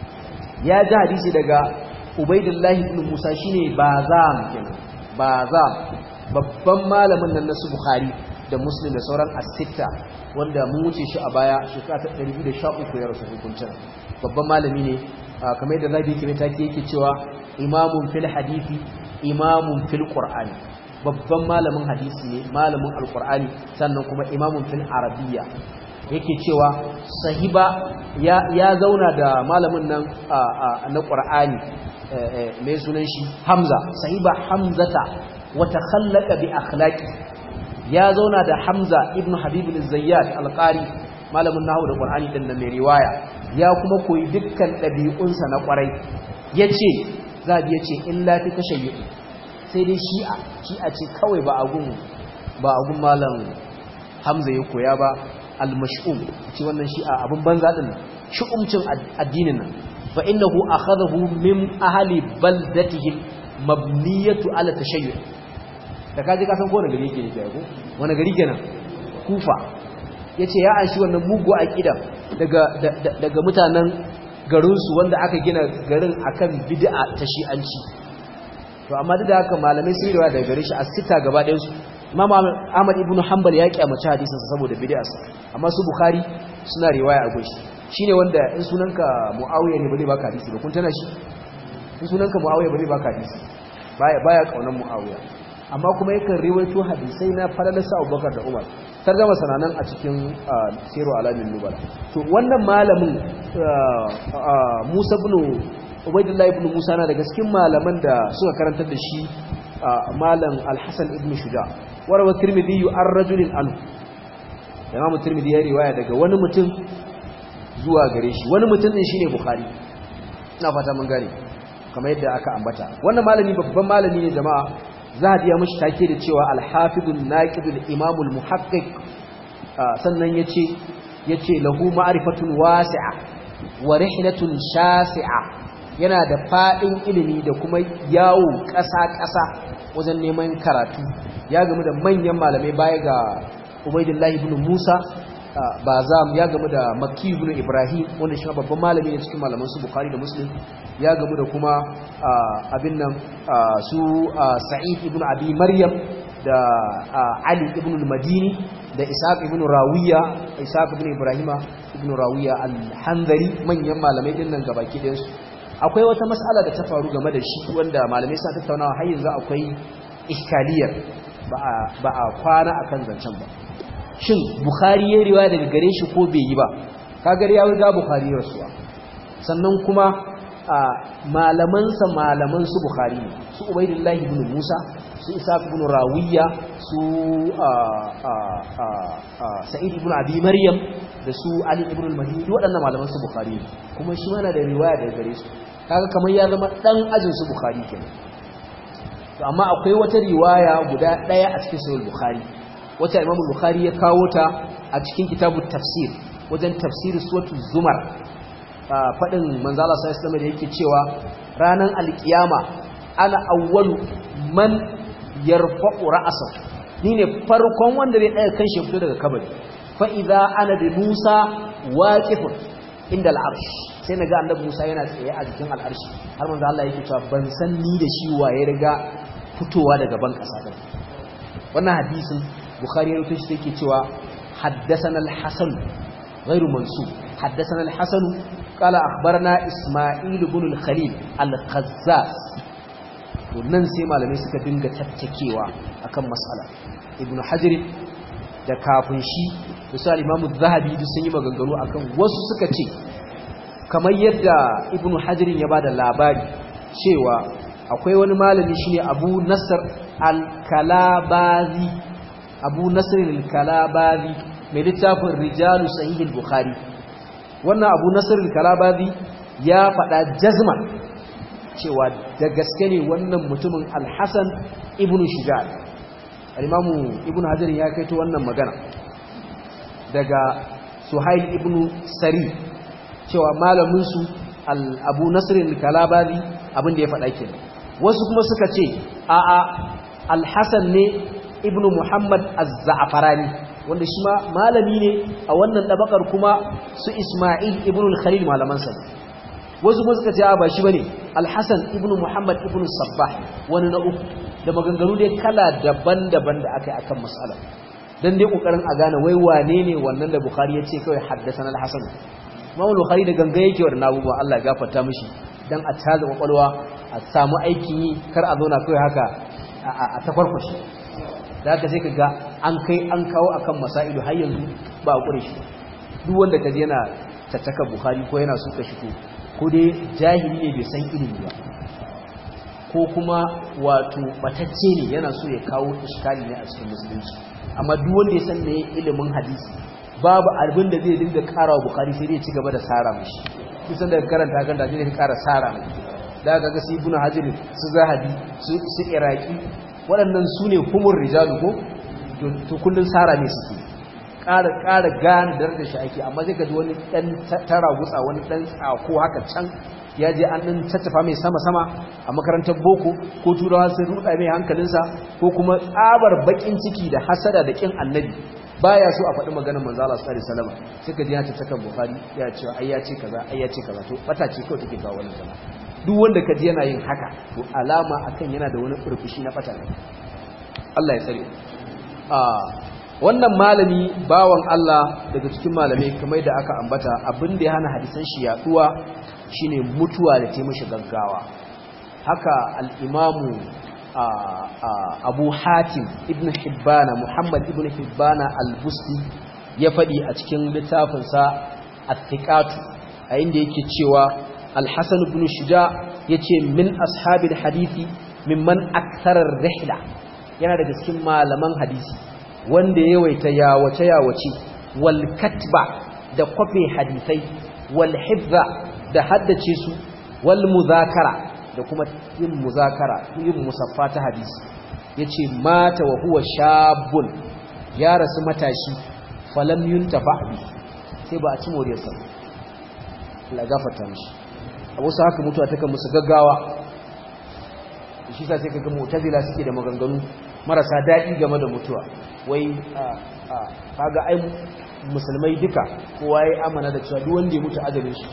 ya ji hadisi daga ubaidallahi ibn musa shine bazam kenan bazam babban malamin nan na su bukhari da muslim da sauran asitta wanda mun wuce shi a baya shekara ta 213 ya rasu hukuncin babban malami ne kamar yadda zabi kime take yake cewa imamun fil hadisi imamun fil qur'ani babban malamin hadisi ne malamin alqur'ani sannan kuma imamun fil arabiyya yake cewa sahiba ya, ya zauna da malamin nan na qur'ani mai sunan shi hamza sahiba hamzata wa takhallaqa bi akhlaqi ya zauna da hamza ibn habib al-zayyad al-qari malamin nahwu da qur'ani din mai riwaya ya kuma koyi dukkan ɗabi'unsa na ƙwarai ya ce zaɓi ya ce illa fi tashayyu sai dai shi'a shi'a ce kawai ba agun ba agun malam hamza ya koya ba al-mash'um ce wannan shi'a abin banza din shu'umcin addinin nan fa innahu akhadahu min ahli baldatihi mabniyatu ala tashayyu da kaji ka san ko wani gari yake ne ko wani gari kenan kufa yace ya anshi wannan mugu aqida daga daga mutanen garinsu wanda aka gina garin akan bid'a ta shi'anci to amma duk da haka malamai sun riwaya daga gare shi a sita gaba ɗayan su Imam Ahmad ibn Hanbal ya kyamaci hadisin sa saboda bid'arsa amma su Bukhari suna riwaya a goshi shine wanda in sunanka Muawiya ne ba zai baka hadisi ba kun tana shi in sunanka Muawiya ba zai baka hadisi baya baya kaunan Muawiya amma kuma yakan riwayo hadisai na falalarsa Abubakar da Umar tarjama sananan a cikin siru alamin nubala to wannan malamin Musa ibn Ubaydullah ibn Musa na daga cikin malaman da suka karantar da shi malam Al-Hasan ibn Shuja warawa Tirmidhi an rajulin anhu Imam Tirmidhi ya riwaya daga wani mutum zuwa gare shi wani mutum din shine Bukhari ina fata mun gane kamar yadda aka ambata wannan malami babban malami ne jama'a zahabi ya mashi take da cewa alhafidun naqidul imamul muhaqqiq sannan yace yace lahu ma'rifatun wasi'a wa rihlatun shasi'a yana da fadin ilimi da kuma yawo ƙasa-ƙasa wajen neman karatu ya gamu da manyan malamai baya ga Ubaydullah ibn Musa Bazam ya gamu da Makki ibn Ibrahim wanda shi babban malami ne cikin malaman su Bukhari da Muslim ya gamu da kuma abin nan su Sa'id ibn Abi Maryam da Ali ibn al-Madini da Ishaq ibn Rawiya Ishaq ibn Ibrahima ibn Rawiya al-Hanzari manyan malamai din nan gabaki ɗayan su akwai wata mas'ala da ta faru game da shi wanda malamai suna tattaunawa har yanzu akwai iskaliyar ba a kwana akan zancen ba shin Bukhari ya riwaya daga gare shi ko bai yi ba kagar ya riga Bukhari rasuwa sannan kuma malamansa malaman su Bukhari ne su Ubaidullahi ibn Musa su Isa ibn Rawiya su Sa'id ibn Abi Maryam da su Ali ibn al-Madini waɗannan malaman su Bukhari ne kuma shi mana da riwaya daga gare su kaga kamar ya zama dan ajin su Bukhari kenan to amma akwai wata riwaya guda ɗaya a cikin Sahih Bukhari wata Imam Bukhari ya kawo ta a cikin kitabut tafsir wajen tafsir suratul Zumar faɗin manzala sai islam da yake cewa ranar alkiyama ana awwalu man yarfa'u ra'asa ni ne farkon wanda zai ɗaya kan shi fito daga kabari fa idza ana bi Musa waqifun inda al'arsh sai naga annabi Musa yana tsaye a jikin al'arshi har manzo Allah yake cewa ban san ni da shi waye riga fitowa daga ban kasa din wannan hadisin Bukhari ya rubuta shi yake cewa haddathana al-Hasan غير منسوب حدثنا الحسن قال أخبرنا إسماعيل بن الخليل القزاز wannan sai malamai suka dinga tattakewa akan mas'ala ibnu hajar da kafin shi da su al-imamu zahabi duk sun yi maganganu akan wasu suka ce kamar yadda ibnu hajar ya bada labari cewa akwai wani malami shine abu nasr al-kalabazi abu nasr al-kalabazi mai littafin rijalu sahihul bukhari wannan abu nasir kalabazi ya faɗa jazman cewa da gaske ne wannan mutumin alhassan ibn shuja al-imamu ibn hajar ya kaito wannan magana daga suhail ibn sari cewa malaminsu abu nasirin kalabazi abinda ya faɗa kenan wasu kuma suka ce a'a alhassan ne ibn muhammad az-za'farani wanda shi ma malami ne a wannan dabakar kuma su isma'il ibn al-khalil malamansa ne wasu kuma suka ce a ba shi bane alhassan ibn muhammad ibn sabbah wani na uku da maganganu dai kala daban-daban da aka yi akan mas'ala dan dai kokarin a gane wai wane ne wannan da bukhari ya ce kawai haddathana al-hasan imam bukhari da ganga yake wa abubuwa Allah ya gafarta mishi dan a taza kwakwalwa a samu aikin yi kar a zauna kawai haka a takwarkwashi da haka sai kaga an kai an kawo akan masailu har yanzu ba a kure shi duk wanda kaje yana tattaka bukhari ko yana suka shi ko ko dai jahili ne bai san ilimi ba ko kuma wato batacce ne yana so ya kawo iskali ne a cikin musulunci amma duk wanda ya san me ilimin hadisi babu abin da zai dinga ƙara wa bukari sai dai ci gaba da sara mashi kusan da karanta kan da zai ƙara sara mai da ga ga su ibn hajar su zahabi su iraki waɗannan su ne humur rijalu ko to kullun sara ne suke ƙara ƙara gane da shi ake amma zai gaji wani ɗan tara gutsa wani ɗan tsako haka can ya je an ɗin tattafa mai sama-sama a makarantar boko ko turawa sun ruɗa mai hankalinsa ko kuma tsabar baƙin ciki da hasada da ƙin annabi baya so a faɗi maganar manzo Allah sallallahu alaihi wasallam suka ji ya ce takan bukhari ya ce ai ya ce kaza ai ya ce kaza to bata ce kawai take kawo wannan zama duk wanda kaji yana yin haka to alama akan yana da wani furfushi na bata ne Allah ya tsare a wannan malami bawan Allah daga cikin malamai kamar da aka ambata abin da ya hana hadisan shi yaduwa shine mutuwa da ta mishi gaggawa haka al-imamu abu hatim ibn hibbana muhammad ibn hibbana al-busti ya faɗi a cikin littafinsa at-tiqatu a inda yake cewa al-hasan ibn shuja yace min ashabil hadisi mimman aktharar rihla yana daga cikin malaman hadisi wanda ya yawaita yawace yawace wal katba da kwafe hadisai wal hifza da haddace su wal muzakara da kuma yin muzakara yin musaffa ta hadisi yace mata wa huwa shabun ya rasu matashi falam yuntafa bi sai ba a ci moriyar sa Allah gafarta mishi abu sa haka mutuwa take musu gaggawa shi sa sai kaga mu'tazila suke da maganganu marasa daɗi game da mutuwa wai kaga ai musulmai duka kowa ya amana da cewa duk wanda ya mutu ajalin shi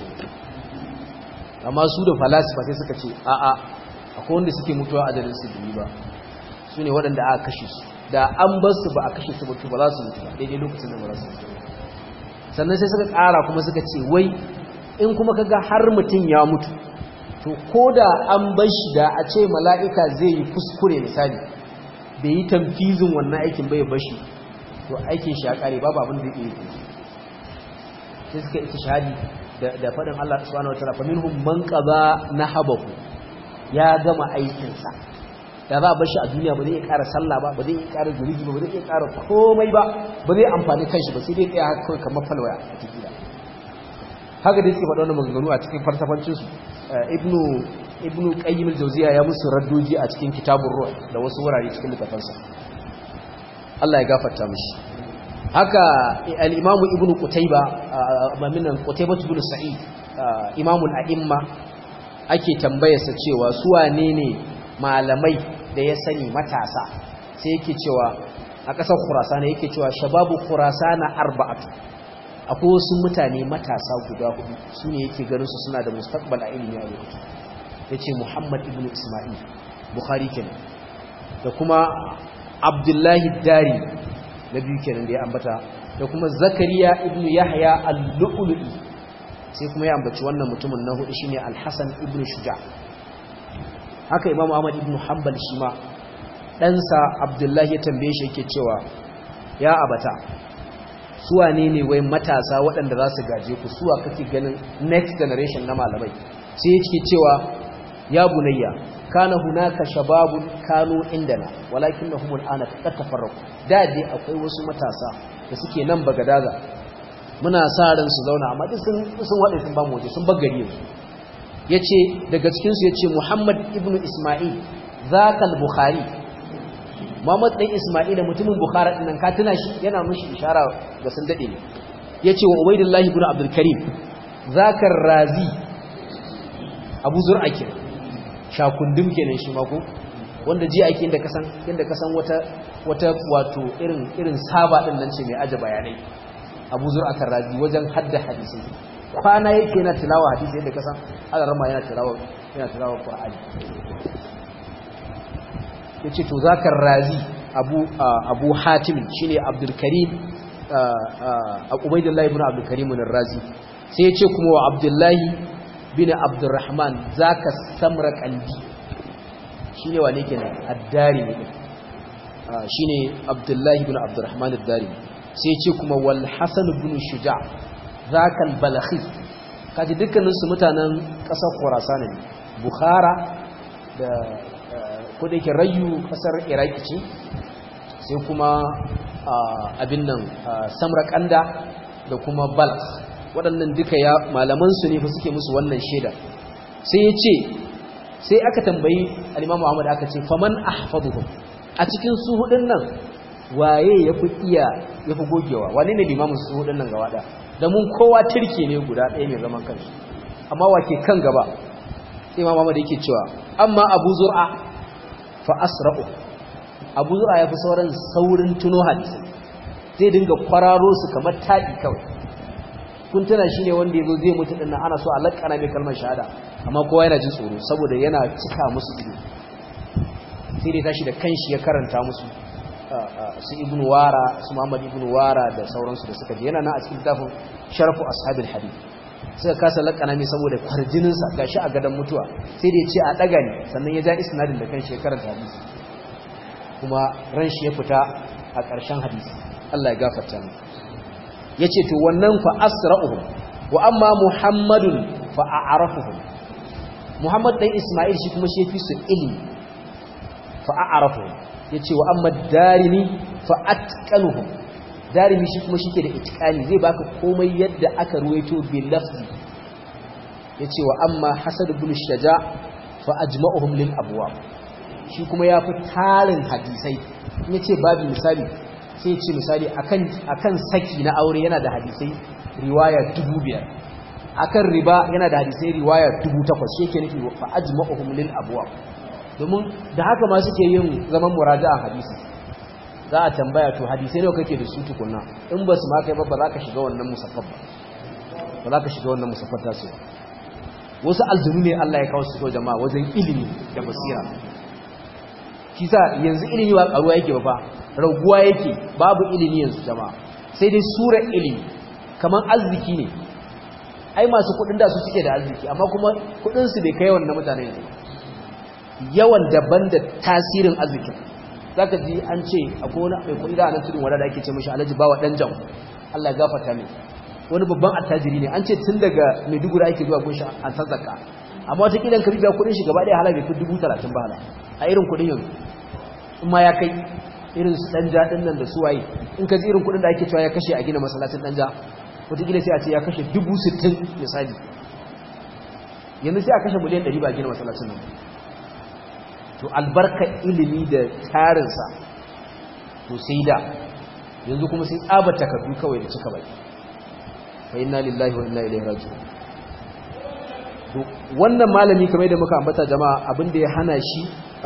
amma su da falasifa sai suka ce a'a akwai wanda suke mutuwa ajalin su biyu ba su ne waɗanda aka kashe su da an bar su ba a kashe su mutu ba za su mutu ba daidai lokacin da ba za su mutu sannan sai suka ƙara kuma suka ce wai in kuma kaga har mutum ya mutu to ko da an bar shi da a ce mala'ika zai yi kuskure misali bai yi tamfizin wannan aikin bai bashi to aikin shi ya ƙare babu abin da zai iya sai suka ita shahadi da faɗin Allah subhanahu wa ta'ala fa minhum man qada nahabahu ya gama aikinsa da za a bar shi a duniya ba zai iya ƙara sallah ba ba zai iya ƙara zurigi ba ba zai iya ƙara komai ba ba zai amfani kanshi ba sai dai tsaya haka kawai kamar falwaya a cikin haka dai suke faɗa wannan maganganu a cikin falsafancin su ibnu ibnu qayyim al-jawziya ya musu raddoji a cikin kitabur ruh da wasu wurare cikin littafansa Allah ya gafarta mishi haka al-imam ibnu qutayba maminan qutayba ibn sa'id imamul a'imma ake tambayarsa cewa su wane ne malamai da ya sani matasa sai yake cewa a ƙasar khurasana yake cewa shababu khurasana arba'atu akwai wasu mutane matasa guda hudu su ne yake ganin su suna da mustaqbal a ilimi a lokacin yace Muhammad ibn Isma'il Bukhari kenan da kuma Abdullahi Dari na biyu kenan da ya ambata da kuma Zakariya ibn Yahya al-Lu'lu'i sai kuma ya ambaci wannan mutumin na hudu shine Al-Hasan ibn Shuja haka Imam Ahmad ibn Hanbal shi ma ɗansa Abdullahi ya tambaye shi yake cewa ya abata suwa ne ne wai matasa waɗanda za su gaje ku suwa kake ganin next generation na malamai sai ya ce cewa ya bunayya kana hunaka shababun kanu indana walakinnahum al'ana qad tafarraqu da dai akwai wasu matasa da suke nan bagadaza muna sa ran su zauna amma duk sun sun wade sun ba mu waje sun bagari yanzu yace daga cikin su yace Muhammad ibn Isma'il zakal Bukhari Muhammad dan Isma'il mutumin Bukhari din nan ka tuna shi yana mushi ishara ga sun dade ne yace wa Ubaydullah ibn Abdul Karim zakar Razi Abu Zur'a kenan shakundum kenan shi mako wanda ji ake inda kasan inda kasan wata wata wato irin irin saba din nan ce mai aje bayanai Abu Zur'a Razi wajen hadda hadisi kwana yake yana tilawa hadisi yadda kasan Allah rama yana tilawa yana tilawa Qur'ani yace to zakar Razi Abu Abu Hatim shine Abdul Karim Ubaydullah ibn Abdul Karim ar-Razi sai yace kuma wa Abdullah bin Abdurrahman zaka samra qalbi shine wane kenan ad-Darimi shine Abdullah ibn Abdurrahman ad-Darimi sai yace kuma wal Hasan ibn Shuja' zaka al-Balakhi kaji dukkanin su mutanen kasar Khurasan ne Bukhara da ko da yake Rayu kasar Iraki ce sai kuma abin nan Samarkanda da kuma Balkh waɗannan duka ya malamansu ne fa suke musu wannan shaida sai ya ce sai aka tambayi al-Imam Muhammad aka ce faman ahfaduhum a cikin su hudun nan waye yafi iya yafi gogewa wane ne limamin su hudun nan gaba da mun kowa turke ne guda ɗaya mai zaman kanshi amma wake kan gaba sai Imam Muhammad yake cewa amma Abu Zur'a fa asra'u Abu Zur'a yafi sauran saurin tuno hadisi zai dinga kwararo su kamar taɗi kawai kun tana shine wanda yazo zai mutu dinnan ana so a lakkana mai kalmar shahada amma kowa yana jin tsoro saboda yana cika musu ido sai dai tashi da kanshi ya karanta musu su ibn wara su muhammad ibn wara da sauransu da suka je yana nan a cikin tafin sharafu ashabil hadith suka kasa lakkana mai saboda kwarjinin sa gashi a gadan mutuwa sai dai ya ce a daga ne sannan ya ja isnadin da kanshi ya karanta hadisi kuma ran shi ya fita a ƙarshen hadisi Allah ya gafarta mu ya ce to wannan fa asra'uhum wa amma muhammadun fa a'rafuhum muhammad dan isma'il shi kuma shi fi su ilmi fa a'rafuhum yace wa amma darimi fa atqanuhum darimi shi kuma shike da itqani zai baka komai yadda aka ruwaito bil lafzi yace wa amma hasad ibn shaja fa ajma'uhum lil abwab shi kuma yafi tarin hadisai yace babu misali sai ce misali akan saki na aure yana da hadisai riwaya dubu biyar akan riba yana da hadisai riwaya dubu takwas shi ke nufi fa ajma'uhum lil abwab domin da haka ma suke yin zaman muraja'a hadisi za a tambaya to hadisai nawa kake da su tukunna in ba su ma kai ba ba za ka shiga wannan musaffaf ba ba za ka shiga wannan musaffaf ta su wasu aljunu ne Allah ya kawo su jama'a wajen ilimi da basira shi sa yanzu ilimi ba karuwa yake ba fa raguwa yake babu ilimi yanzu jama'a sai dai sura ilimi kaman arziki ne ai masu kudin da su suke da arziki amma kuma kudin su bai kai wannan mutane ne yawan daban da tasirin arziki zaka ji an ce akwai wani mai kudi da anan tudun wanda da ake ce mishi Alhaji Bawa dan jam Allah ya gafarta mai wani babban attajiri ne an ce tun daga Maiduguri ake zuwa gunshi an san zakka amma wata kidan ka biya kudin shi gaba daya hala bai fi 30 ba hala a irin kudin yanzu in ma ya kai irin su danja din nan da suwaye in ka ji irin kudin da ake cewa ya kashe a gina masallacin danja wataƙila sai a ce ya kashe dubu sittin misali yanzu sai a kashe miliyan ɗari ba a gina masallacin nan to albarka ilimi da tarinsa to sai da yanzu kuma sai tsaba takardu kawai da cika bai fa inna lillahi wa inna ilaihi raji'un to wannan malami kamar da muka ambata jama'a abin da ya hana shi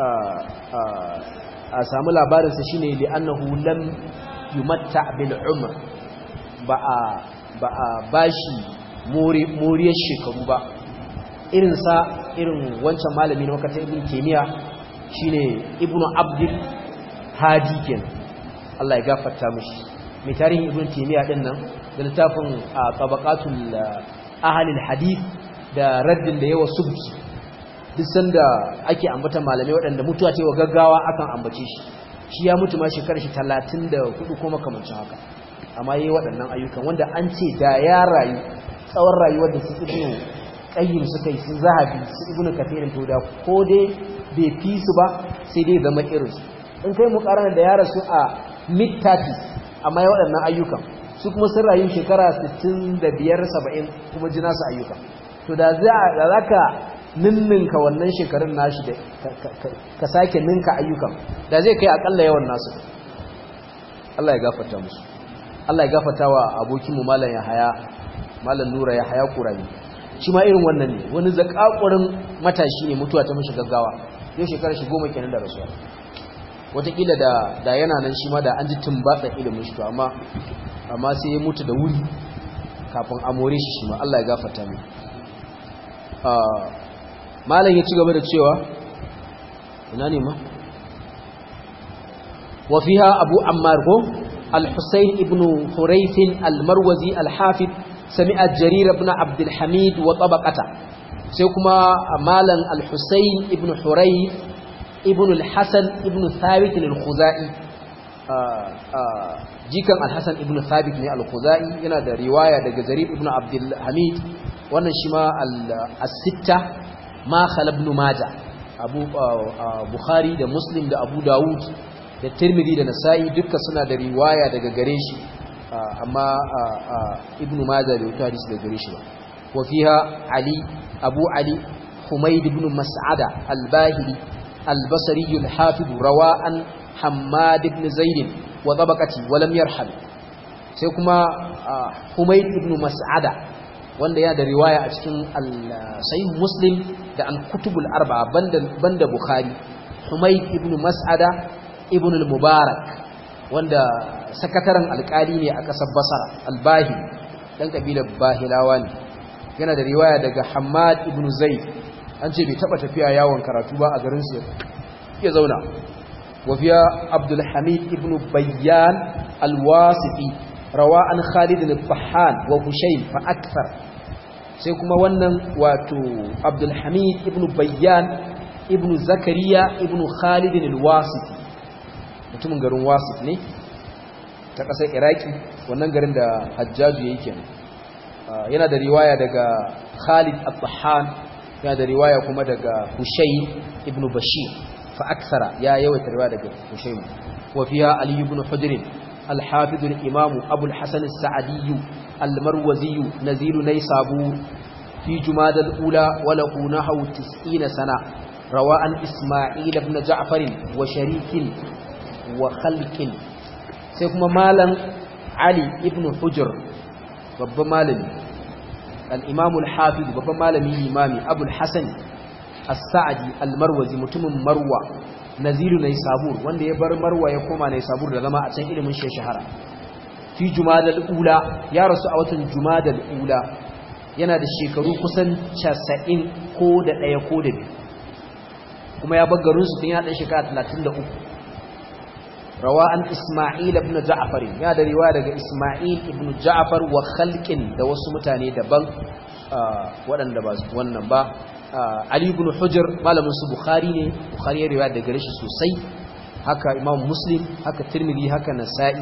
a samu labarinsa shi ne li'annahu lam yumatta bil umr ba a ba a bashi moriyar shekaru ba irinsa irin wancan malami na makarantar ibn kemiya shine ibnu abdul hadi ken Allah ya gafarta mishi mai tarihin ibn kemiya din nan da littafin tabaqatul ahlil hadith da raddin da yawa subki duk sanda ake ambata malamai waɗanda mutuwa ce wa gaggawa akan ambace shi shi ya mutu ma shekarar shi talatin da hudu ko makamancin haka amma yi waɗannan ayyukan wanda an ce da ya rayu tsawon rayuwar da su ibnu qayyim suka yi su zahabi su ibnu kathirin to da ko dai bai fi su ba sai dai zama irin su in kai mu karana da ya rasu a mid 30 amma ya waɗannan ayyukan su kuma sun rayu shekara 65 70 kuma ji nasu ayyukan to da za ka ninninka wannan shekarun nashi da ka sake ninka ayyukan da zai kai akalla yawan nasu Allah ya gafarta musu Allah ya gafarta wa abokinmu malam Yahaya malam Nura Yahaya Qurani shi ma irin wannan ne wani zakakurin matashi ne mutuwa ta mishi gaggawa yau shekarar shi goma kenan da rasuwa wataƙila da da yana nan shi ma da an ji tumbatsa ilimin shi to amma amma sai ya mutu da wuri kafin a more shi shi ma Allah ya gafarta mai malam ya ci gaba da cewa ina ne ma wa fiha abu ammar ko al-husayn ibn hurayth al-marwazi al-hafid sami'a jarir ibn abd al-hamid wa tabaqata sai kuma malam al-husayn ibn hurayth ibn al-hasan ibn thabit al-khuzai jikan al-hasan ibn thabit ne al-khuzai yana da riwaya daga jarir ibn abd al-hamid wannan shi ma al-sitta ma khala ibn majah abu bukhari da muslim da abu dawud da tirmidhi da nasa'i duka suna da riwaya daga gare shi amma ibn majah bai wuta hadisi daga gare shi ba wa fiha ali abu ali humayd ibn mas'ada al-bahili al-basri al-hafid rawa an hammad ibn zaid wa tabaqati wa lam yarhal sai kuma humayd ibn mas'ada wanda yana da riwaya a cikin sahih muslim da al-kutubul arba'a banda banda bukhari humayd ibn mas'ada ibn al-mubarak wanda sakataren alkali ne a kasar basra al-bahi dan kabilar bahilawa ne yana da riwaya daga hammad ibn zaid an ce bai taba tafiya yawon karatu ba a garin su ya zauna wa fiya abdul hamid ibn bayyan al-wasiti rawa an khalid al-fahan wa hushayn fa akthar sai kuma wannan wato abdulhamid ibn bayyan ibn zakariya ibn khalid al-wasiti mutumin garin wasit ne ta ƙasar iraki wannan garin da hajjaju ya yi kenan yana da riwaya daga khalid al-fahan yana da riwaya kuma daga hushayn ibn bashir fa aksara ya yawaita riwaya daga hushayn wa fiha ali ibn hujr الحافظ الإمام أبو الحسن السعدي المروزي نزيل نيسابور في جماد الأولى وله نحو تسعين سنة رواء إسماعيل بن جعفر وشريك وخلق سيكما مالا علي ابن حجر بابا مالمي الإمام الحافظ بابا مالمي إمامي أبو الحسن السعدي المروزي متم مروى naziru na sabur wanda ya bar marwa ya koma na sabur da zama a can ilimin shi shahara fi jumadal ula ya rasu a watan jumadal ula yana da shekaru kusan 90 ko da ɗaya ko da biyu kuma ya bar garinsu tun ya ɗan shekara 33 rawa an isma'il ibn ja'far ya da riwaya daga isma'il ibn ja'far wa khalqin da wasu mutane daban waɗanda ba wannan ba Ali ibn Hujr malamin su Bukhari ne Bukhari ya riwaya daga shi sosai haka Imam Muslim haka Tirmidhi haka Nasa'i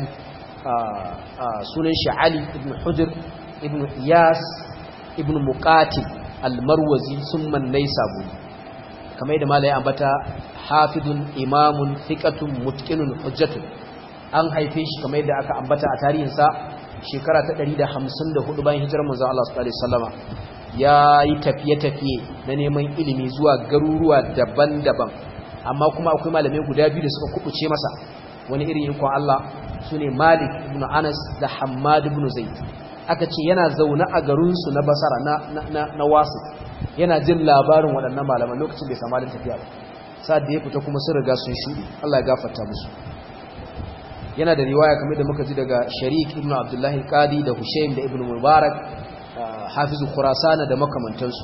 sunan shi Ali ibn Hujr ibn Iyas ibn Muqatil al-Marwazi summa Naysaburi kamar yadda malai ambata hafidun imamun thiqatun mutqinun hujjatun an haife shi kamar yadda aka ambata a tarihinsa shekara ta 154 bayan hijirar manzon Allah sallallahu alaihi wasallama ya yi tafiye-tafiye na neman ilimi zuwa garuruwa daban-daban amma kuma akwai malamai guda biyu da suka kubuce masa wani irin ikon Allah su ne Malik ibn Anas da Hammad ibn Zaid aka ce yana zaune a garinsu na Basara na, na, na, Wasu yana jin labarin waɗannan malaman lokacin bai samu halin tafiya ba sa'ad da ya fita kuma sun riga sun shuɗi Allah ya gafarta musu yana da riwaya kamar da muka ji daga Sharik ibn Abdullahi Qadi da Hushaym da Ibn Mubarak hafizu khurasana da makamantansu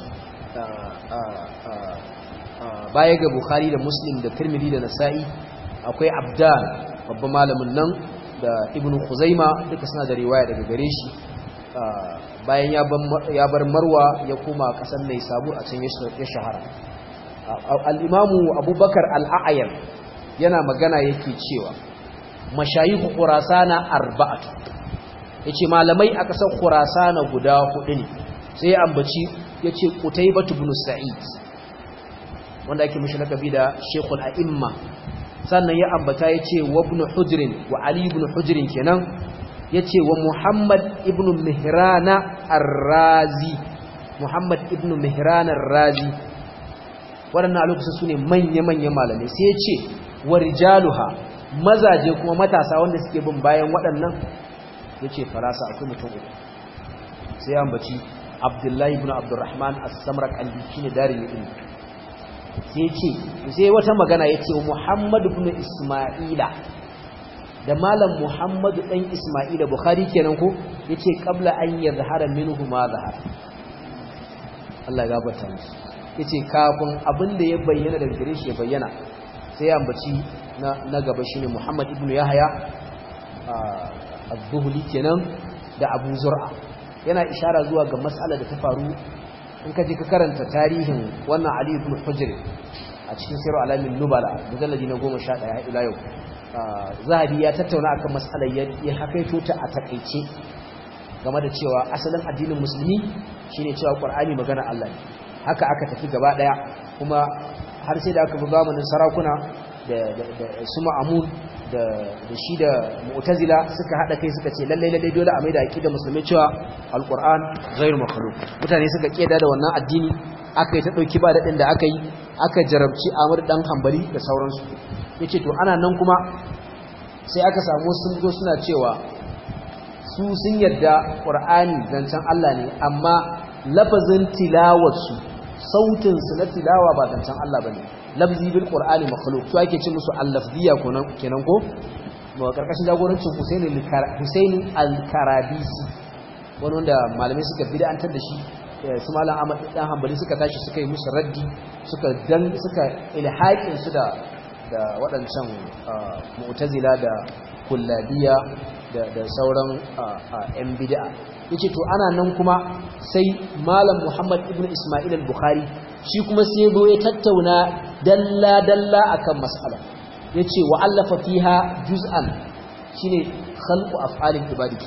baya ga bukhari da muslim da tirmidhi da nasa'i akwai abdan babban malamin nan da ibnu khuzaima duka suna da riwaya daga gare shi bayan ya bar marwa ya koma kasar mai sabu a can ya shahara al-imamu abubakar al-a'yan yana magana yake cewa mashayihu khurasana arba'atu yace malamai a kasar Khurasana guda hudu ne sai ambaci yace qutaybah ibn sa'id wanda ake mishi lakabi da shaykhul a'imma sannan ya ambata yace wa ibn hujrin wa ali ibn hujrin kenan yace wa muhammad ibn mihrana ar-razi muhammad ibn mihrana ar-razi waɗannan a lokacin su ne manya-manyan malamai sai ya ce wa rijaluha mazaje kuma matasa wanda suke bin bayan waɗannan ya ce farasa akwai mutum uku sai ya ambaci abdullahi ibn abdurrahman as-samra kalbi shine darin ilmi sai ce sai wata magana ya ce muhammadu ibn isma'ila da malam muhammadu dan isma'ila bukhari kenan ko yace qabla an yazhara minhu ma zahara Allah ya gafarta musu yace kafin abin da ya bayyana daga gare shi ya bayyana sai ya ambaci na na gaba shine Muhammad ibn Yahya az-Zuhli kenan da Abu Zur'a yana ishara zuwa ga mas'alar da ta faru in ka je ka karanta tarihin wannan Ali ibn Hujr a cikin Sirru Alamin Nubala mujalladi na 11 ila yau Zahabi ya tattauna akan mas'alar ya hakaito ta a takeice game da cewa asalin addinin musulmi shine cewa Qur'ani magana Allah ne haka aka tafi gaba daya kuma har sai da aka bi zamanin sarakuna da su ma'amun da shi da mu'tazila suka hada kai suka ce lalle lalle dole a maida aqida musulmi cewa alquran ghairu makhluq mutane suka keda da wannan addini aka yi ta dauki ba dadin da aka yi aka jarabci Amr dan Hanbali da sauransu yace to ana nan kuma sai aka samu sun zo suna cewa su sun yarda qur'ani zancen Allah ne amma lafazin tilawarsu sautinsu na tilawa ba zancen Allah ba ne lafzi bil qur'ani makhluq su ake ce musu al-lafziya kenan ko ba karkashin jagorancin Husaini Husaini al-Karabisi wani wanda malamai suka bid'antar da shi su malam Ahmad dan Hanbali suka tashi suka yi musu raddi suka dan suka ilhaqin su da da waɗancan mu'tazila da kullabiya da sauran yan bid'a yace to ana nan kuma sai malam Muhammad ibn Isma'il al-Bukhari shi kuma sai zo ya tattauna dalla dalla akan mas'ala yace wa allafa fiha juz'an shine khalqu af'alil ibadati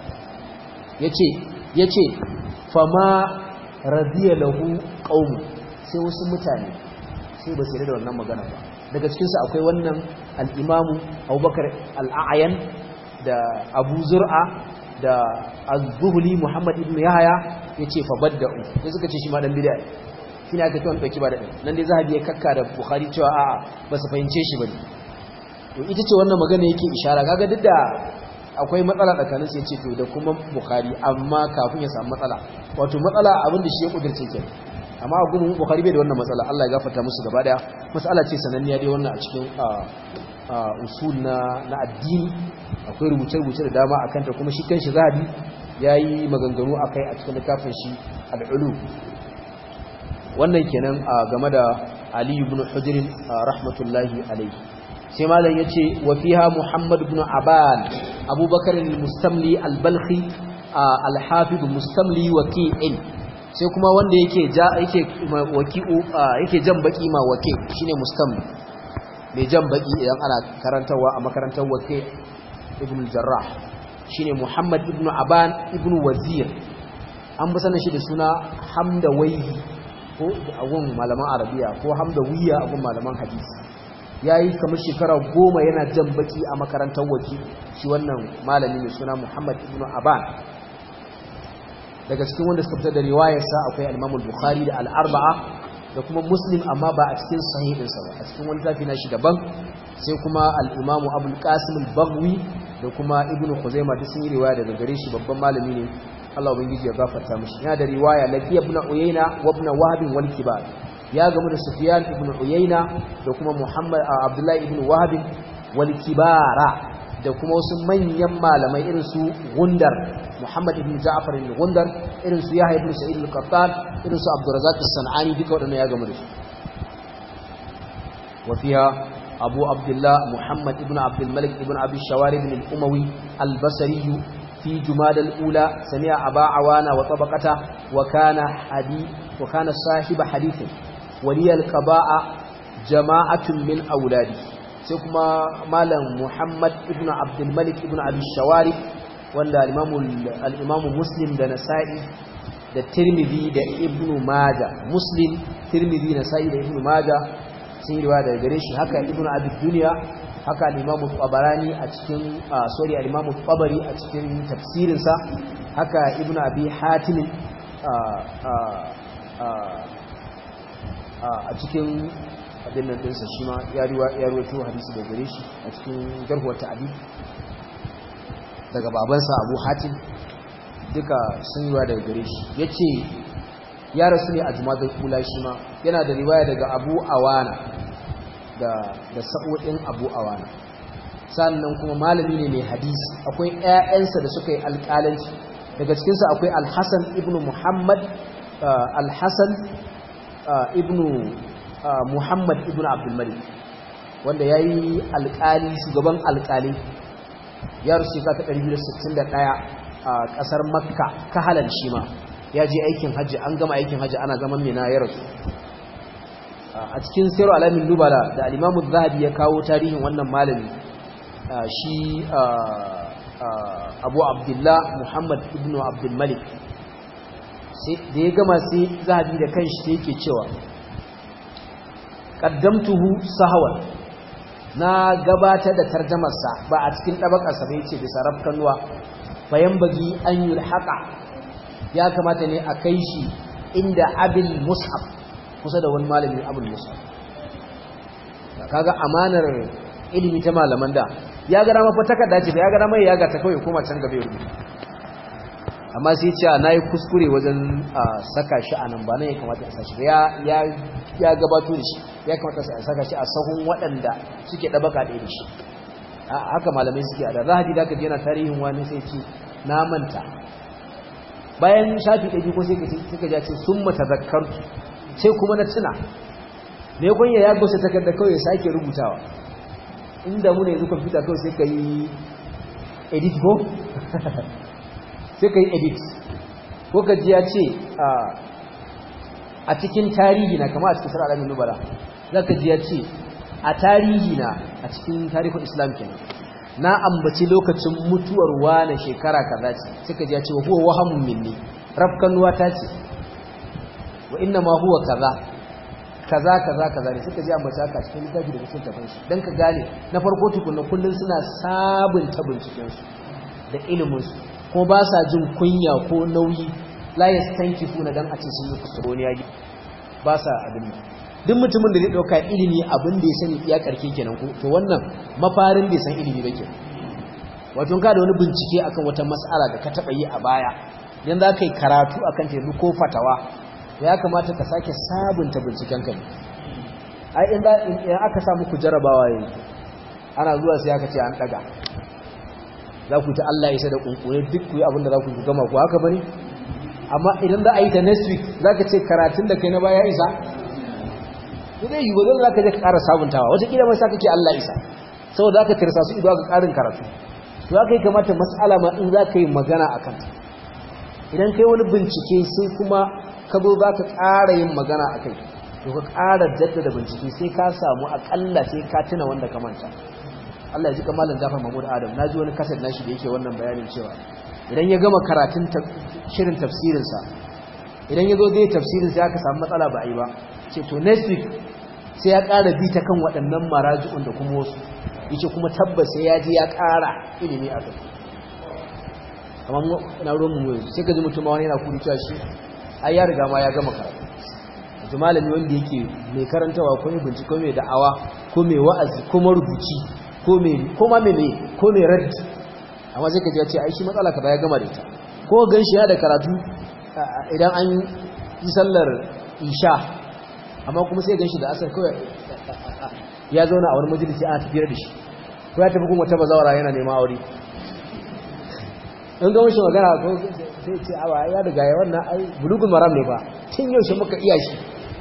yace yace fama radiya lahu qaum sai wasu mutane sai ba su da wannan magana ba daga cikin su akwai wannan al-imamu Abubakar al-A'yan da Abu Zur'a da az-zuhli Muhammad ibn Yahya yace fa badda'u sai suka ce shi ma dan bid'a shine aka tawo dauki ba da nan dai zahabi ya kakka da Bukhari cewa a'a ba su fahimce shi bane to ita ce wannan magana yake ishara kaga duk da akwai matsala tsakanin sai yace to da kuma Bukhari amma kafin ya samu matsala wato matsala abin da shi ya kudirce ke amma a gurin Bukhari bai da wannan matsala Allah ya gafarta musu gaba daya matsala ce sananniya dai wannan a cikin usul na na addini akwai rubuce-rubuce da dama akan ta kuma shi kanshi zahabi yayi maganganu akai a cikin littafin shi al-ulu wannan kenan game da Ali ibn Hujr rahmatullahi alayhi sai malam yace wa fiha Muhammad ibn Aban Abubakar al-Mustamli al-Balkhi al-Hafiz Mustamli waqi'in sai kuma wanda yake ja yake waqi'u yake jan baki ma waqi shine Mustamli mai jan baki idan ana karantarwa a makarantar waqi ibn al-Jarrah shine Muhammad ibn Aban ibn Wazir an bi sanin shi da suna Hamdawayhi ko a gun malaman Arabiya ko Hamdawiya a gun malaman hadisi yayi kamar shekara goma yana jan baki a makarantar waki shi wannan malami mai suna Muhammad ibn Aban daga cikin wanda suka fitar da riwayarsa akwai al-Imam al-Bukhari da al-Arba'a da kuma Muslim amma ba a cikin sahihinsa ba a cikin wani tafi na shi daban sai kuma al-Imam Abu al-Qasim al-Baghwi da kuma Ibn Khuzaimah duk sun yi riwaya daga gare shi babban malami ne Allah ubangiji ya gafarta mishi yana da riwaya Lafi ibn Uyayna wa ibn Wahb wal Kibar ya gamu da Sufyan ibn Uyayna da kuma Muhammad Abdullah ibn Wahb wal Kibara da kuma wasu manyan malamai irin su Gundar Muhammad ibn Ja'far ibn Gundar irin su Yahya ibn Sa'id al-Qattan irin su Abdurrazzaq as-Sanani duka wadannan ya gamu da su wa fiha أبو عبد الله محمد ابن عبد الملك ابن أبي الشوارب الأموي البصري في جماد الأولى سمع أبا عوانا وطبقته وكان حديث وكان صاحب حديث ولي القباء جماعة من أولاده سيكما مالا محمد ابن عبد الملك ابن أبي الشوارب ولا الإمام, الإمام مسلم دنسائي da tirmidhi da ibnu maja muslim tirmidhi na sa'i da ibnu maja sun yi riwaya daga gare shi haka ibnu abi dunya haka al-imamu tabarani a cikin sorry al-imamu tabari a cikin tafsirinsa haka ibnu abi hatim a cikin abin nan dinsa shi ma ya ruwaito hadisi da gare shi a cikin jarhuwar ta'adi daga babansa abu hatim duka sun yi daga gare shi ya ce ya rasu ne a jumadar kula shi ma yana da riwaya daga abu awana da sa'o'in abu awana sannan kuma malami ne mai hadisi akwai 'ya'yansa da suka yi alƙalanci daga cikinsa akwai alhassan ibn muhammad alhassan ibn muhammad ibn abdulmalik wanda ya yi alƙali shugaban alƙali ya rusu ka ta 261 a ƙasar makka kahalan shi ma ya je aikin hajji an gama aikin hajji ana zaman mina ya rasu a cikin sayar alamin nubala da alimamu zahabi ya kawo tarihin wannan malami shi abu abdullah muhammad ibn abdulmalik da ya gama sai zahabi da kanshi sai yake cewa qaddamtuhu sahawan na gabatar da tarjamarsa ba a cikin ɗabakarsa bai ce bisa rafkanuwa bayan bagi an yi haƙa ya kamata ne a kai shi inda abil mus'ab kusa da wani malamin abul mus'ab kaga amanar ilimi ta malaman da ya gara mafa takarda ce da ya gara mai ya gata kawai kuma can gaba rubuta amma sai ce na yi kuskure wajen saka shi a nan ba nan ya kamata a sashi ya gabato da shi ya kamata a saka shi a sahun waɗanda suke ɗabaka ɗaya da shi haka malamai suke a da zahadi da aka yana tarihin wani sai ce na manta bayan shafi ɗaya ko sai ka ja ce sun mata zakar sai kuma na tuna ne kunya ya gosa takarda kawai ya sake rubutawa inda mu ne yanzu kwamfuta kawai sai ka yi edit ko sai ka yi edit ko ka ji ya ce a cikin tarihi na kama a cikin sarar alamin nubala za ka ji ya ce a tarihi na a cikin tarihin islam kenan na ambaci lokacin mutuwar wane shekara kaza ce suka ji ya ce wa huwa wahamun minni rafkanuwa ta ce wa inna ma huwa kaza kaza kaza kaza ne suka ji ambaci haka cikin littafi da cikin tafin shi dan ka gane na farko tukunna kullun suna sabunta binciken su da ilimin su ko ba sa jin kunya ko nauyi la yastankifuna dan a ce sun yi kusuroni ya ba sa abin duk mutumin da zai dauka ilimi abin da ya sani iya karke kenan ko to wannan mafarin bai san ilimi ba kenan wato ka da wani bincike akan wata mas'ala da ka taba yi a baya dan za ka yi karatu akan ta ko fatawa ya kamata ka sake sabunta binciken ka ai in aka sa muku jarabawa yanzu ana zuwa sai aka ce an daga za ku ta Allah isa da kunkure duk ku yi abin da za ku gama ku haka bane amma idan za a yi ta next week za ka ce karatun da kai na baya isa zai yi gudun za ka je ka ƙara sabuntawa wataƙila mai sa kake Allah isa saboda za ka tirsa su ido ga ƙarin karatu to za ka yi kamata matsala ma in za ka yi magana a kanta idan kai wani bincike sai kuma ka zo za ka ƙara yin magana a kai to ka ƙara jaddada bincike sai ka samu aƙalla sai ka tuna wanda ka manta Allah ya ji kamalin Jafar Mahmud Adam na ji wani kasar nashi da yake wannan bayanin cewa idan ya gama karatun shirin tafsirinsa idan ya zo zai tafsirin sai aka samu matsala ba a yi ba ce to next week sai ya ƙara bi ta kan waɗannan maraji'un da kuma wasu yace kuma tabbas sai ya ji ya ƙara ilimi a kai amma na ruwan mu yanzu sai ka ji mutum wani yana kuri cewa shi ai ya riga ma ya gama karatu yanzu malami wanda yake mai karantawa ko mai bincike ko mai da'awa ko mai wa'azi ko marubuci ko mai ko ma mai ko mai raddi amma sai ka ji ya ce ai shi matsala kaza ya gama da ita ko gan shi ya da karatu idan an yi sallar isha amma kuma sai gan shi da asar kawai ya zauna a wani majalisi ana tafiyar da shi ko ya tafi kuma ta bazawara yana neman aure in ga mashi magana ko sai ce awa ya daga ya wannan ai bulugun maram ne ba tun yaushe muka iya shi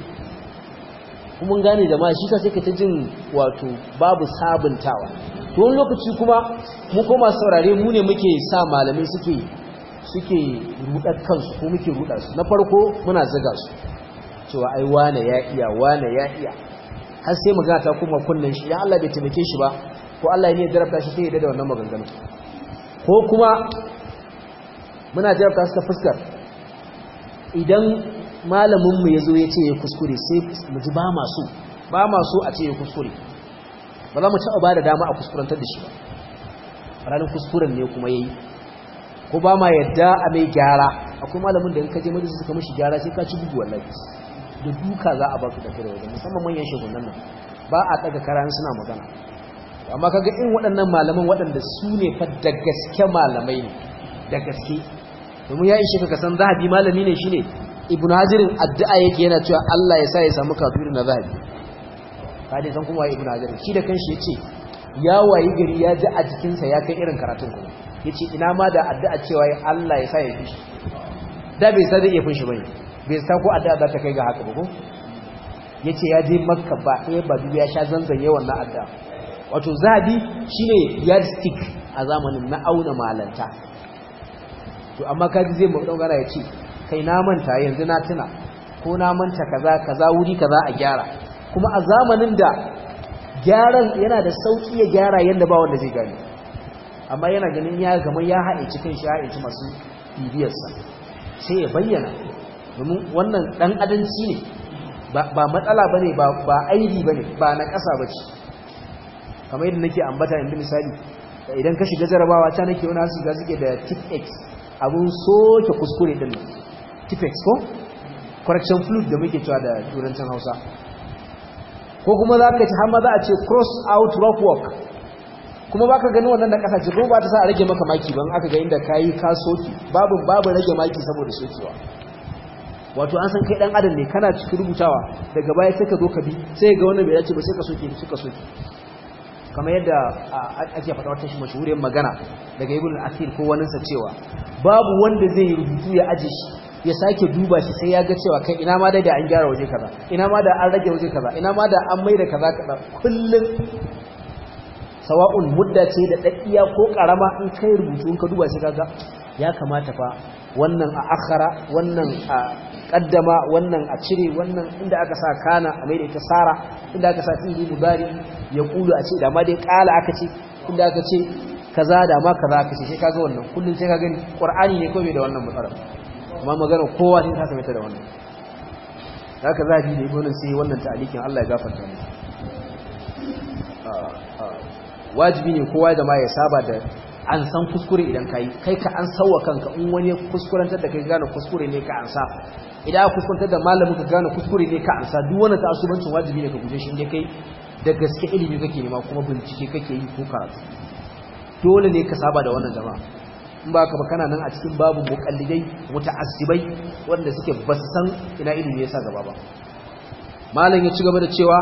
kuma gane da ma shi ka sai ka ta jin wato babu sabuntawa to wani lokaci kuma mu koma saurare mu ne muke sa malamai suke suke rudar kansu ko muke rudar su na farko muna ziga su cewa ai wane ya iya wane ya iya har sai magana ta kuma kunnen shi idan Allah bai taimake shi ba ko Allah ne ya jarabta shi sai ya da wannan maganganu ko kuma muna jarabta su ta fuskar idan malaminmu ya zo ya ce ya kuskure sai mu ji ba masu ba masu a ce ya kuskure ba za mu taɓa ba da dama a kuskurantar da shi ba ranar kuskuren ne kuma ya yi ko ba ma yadda a mai gyara akwai malamin da in ka je majalisa suka mashi gyara sai ka ci bugu wallahi da duka za a ba su da kare wajen musamman manyan shegunan nan ba a ɗaga karan suna magana amma kaga irin waɗannan malaman waɗanda su ne fa da gaske malamai ne da gaske domin ya ishe ka san zahabi malami ne shine ibnu hajirin addu'a yake yana cewa Allah ya sa ya samu kafiri na zahabi ka dai san kuma waye ibnu hajirin shi da kanshi yace ya wayi gari ya ji a jikinsa ya kai irin karatun kuma yace ina ma da addu'a cewa Allah ya sa ya fishi da bai sa zai iya fishi bane bai sa ko addu'a za ta kai ga haka ba ko yace ya je makka ba ɗaya ba biyu ya sha zanzanye wannan addu'a wato zahabi shine yardstick a zamanin na auna malanta to amma kaji zai mu dogara ya ce kai na manta yanzu na tuna ko na manta kaza kaza wuri kaza a gyara kuma a zamanin da gyaran yana da sauki ya gyara yanda ba wanda zai gani amma yana ganin ya gama ya haɗe kan shi haɗe masu bibiyarsa sai ya bayyana domin wannan ɗan adanci ne ba matsala ba ne ba aibi ba ne ba na ƙasa ba ce kamar yadda nake ambata yanzu misali idan ka shiga jarabawa ta nake wani hasu ga suke da tip x abun soke kuskure din nan tipex ko correction fluid da muke cewa da turancin hausa ko kuma za ka ci har ma za a ce cross out rock work kuma ba ka gani wannan da ƙasa ce kuma ba ta sa a rage maka maki ban aka ga inda ka yi ka soki babu babu rage maki saboda sokewa wato an san kai dan adam ne kana cikin rubutawa daga baya sai ka zo ka bi sai ga wannan bai dace ba sai ka soke suka soke kamar yadda ake faɗa wata shi mashahuriyar magana daga ibn al-athir ko waninsa cewa babu wanda zai rubutu ya aje shi ya sake duba shi sai ya ga cewa kai ina ma da an gyara waje kaza ina ma da an rage waje kaza ina ma da an maida kaza kaza kullum sawa'un mudda ce da daddiya ko karama in kai rubutu in ka duba sai kaga ya kamata fa wannan a akhara wannan a kaddama wannan a cire wannan inda aka sa kana a maida ita sara inda aka sa fi'ili mudari ya kulu a ce da ma dai kala aka ce inda aka ce kaza da ma kaza aka ce sai kaga wannan kullun sai ka gani qur'ani ne kawai da wannan matsalar amma magana kowa sai ta same ta da wannan haka zabi da ibn sai wannan ta'alikin Allah ya gafarta mu wajibi ne kowa da ma ya saba da an san kuskure idan kai kai ka an sauwa kanka in wani kuskurantar da kai gane kuskure ne ka ansa idan aka kuskurantar da malamin ka gane kuskure ne ka ansa duk wani ta'assubancin wajibi ne ka guje shi inda kai da gaske ilimi kake nema kuma bincike kake yi ko karatu dole ne ka saba da wannan jama'a in ba ka ba kana nan a cikin babu muqallidai muta'assibai wanda suke ba su san ina ilimi yasa gaba ba malam ya ci gaba da cewa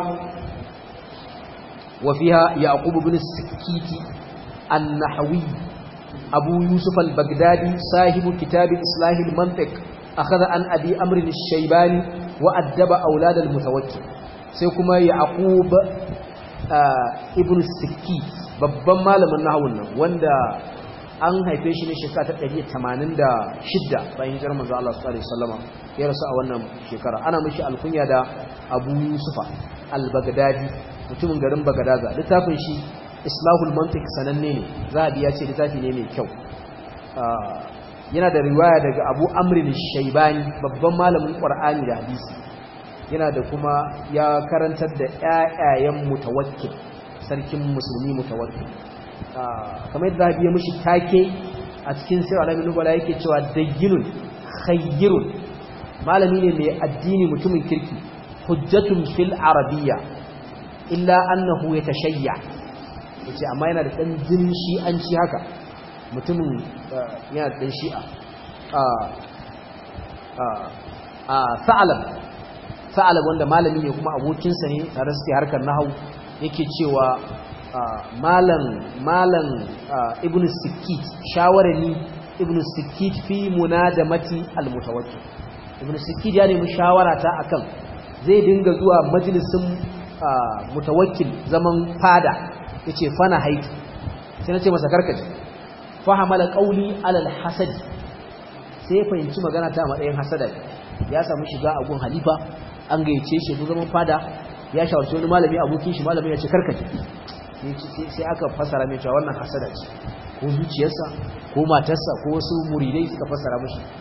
wa fiha yaqub ibn sikiti an-nahwi abu yusuf al-baghdadi sahibu kitab islah al-mantiq akhadha an abi amr al-shaybani wa addaba awlad al-mutawakkil sai kuma yaqub ibn sikki babban malamin nahawun nan wanda an haife shi ne shekara ta 186 bayan hijirar manzo Allah sallallahu alaihi wasallam ya rasu a wannan shekara ana mishi alkunya da Abu Yusufa al-Baghdadi mutumin garin Bagadaza littafin shi Islahul Mantiq sananne ne zabi ya ce littafi ne mai kyau yana da riwaya daga Abu Amr al-Shaybani babban malamin Qur'ani da hadisi yana da kuma ya karantar da ƴaƴayen mutawakkil sarkin musulmi mutawakkil kamar yadda zahabi ya mushi take a cikin sirr alamin nubala yake cewa dayyinun khayyirun malami ne mai addini mutumin kirki hujjatun fil arabiyya illa annahu yatashayya yace amma yana da dan jinin shi'anci haka mutumin yana da dan shi'a a a a sa'alam sa'alab wanda malami ne kuma abokinsa ne tare suke harkar nahau yake cewa malam malam ibn sikit shawarani ibn sikit fi munadamati almutawakkil ibn sikit ya nemi shawara ta akan zai dinga zuwa majalisin mutawakkil zaman fada yace fana haiki sai nace masa karkace fahamala qawli alal hasad sai fahimci magana ta matsayin hasada ya samu shiga a gun halifa an gayyace shi zaman fada ya shawarci wani malami abokin shi malami ya ce karkace sai aka fasara mai cewa wannan hasada ce ko zuciyarsa ko matarsa ko wasu muridai suka fasara mashi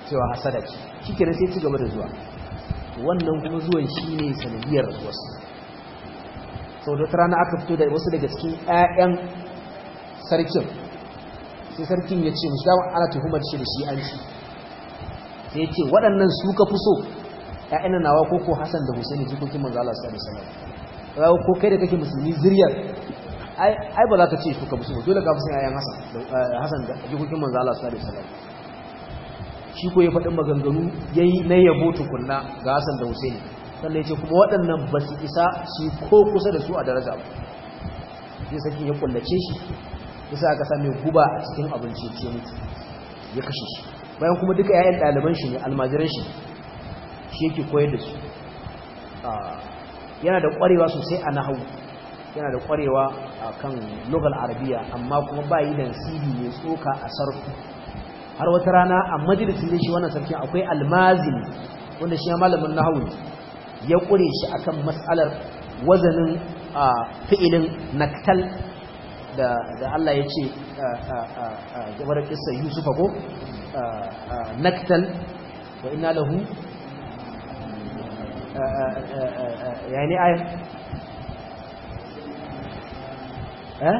cewa hasada ce shikenan sai ci gaba da zuwa wannan kuma zuwan shine sanadiyar rasuwarsa sau da rana aka fito da wasu daga cikin 'ya'yan sarkin sai sarkin ya ce musu dama ana tuhumar shi da shi an ci sai ya ce waɗannan su ka fi so ‘ya'yan nawa ko ko hassan da husaini jikokin manzo Allah sallallahu alaihi wasallam ko kai da kake musulmi zuriyar ai ba za ka ce su ka fi so dole ka fi son ‘ya'yan hassan da jikokin manzo Allah sallallahu alaihi wasallam shi ko ya faɗin maganganu yayi na yabo tukunna ga hassan da husaini sannan ya ce kuma waɗannan ba su isa su ko kusa da su a daraja ba sai sarkin ya kullace shi yasa aka same guba a cikin abinci ce mutu ya kashe shi bayan kuma duka yayin ɗaliban shi ne almajiran shi shi yake koyar da su yana da ƙwarewa sosai a nahawu yana da ƙwarewa a kan logal arabiya amma kuma ba yi da nasibi mai tsoka a sarfu har wata rana a majalisun ne shi wannan sarkin akwai almazin wanda shi ya malamin nahawu ne ya ƙure shi akan matsalar wazanin fi'ilin naktal da Allah ya ce gabar kissa Yusufa ko naktal wa inna lahu yani ayat eh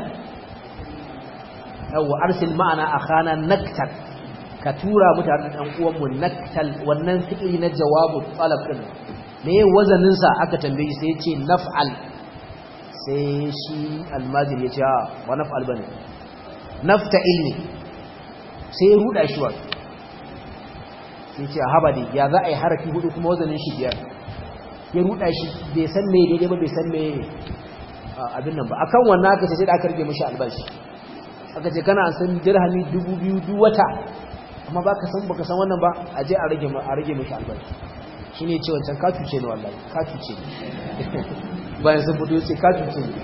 yawa arsil ma'ana akhana naktal ka tura mutane dan uwan mu naktal wannan fi'ili na jawabu talab din me wazanin sa aka tambaye sai ya ce naf'al sai shi almajir ya ce a wa naf'al bane nafta ilmi sai ya ruda shi wato sai ce haba dai ya za a yi harafi hudu kuma wazanin shi biyar ya ruda shi bai san me daidai ba bai san me abin nan ba akan wannan aka ce sai da aka rage mishi albashi aka ce kana san dirhami dubu biyu duk wata amma baka san baka san wannan ba a je a rage a rage mishi albashi shine ce wancan ka cuce ni wallahi ka cuce ni bayan sun fito ce ka cuce ni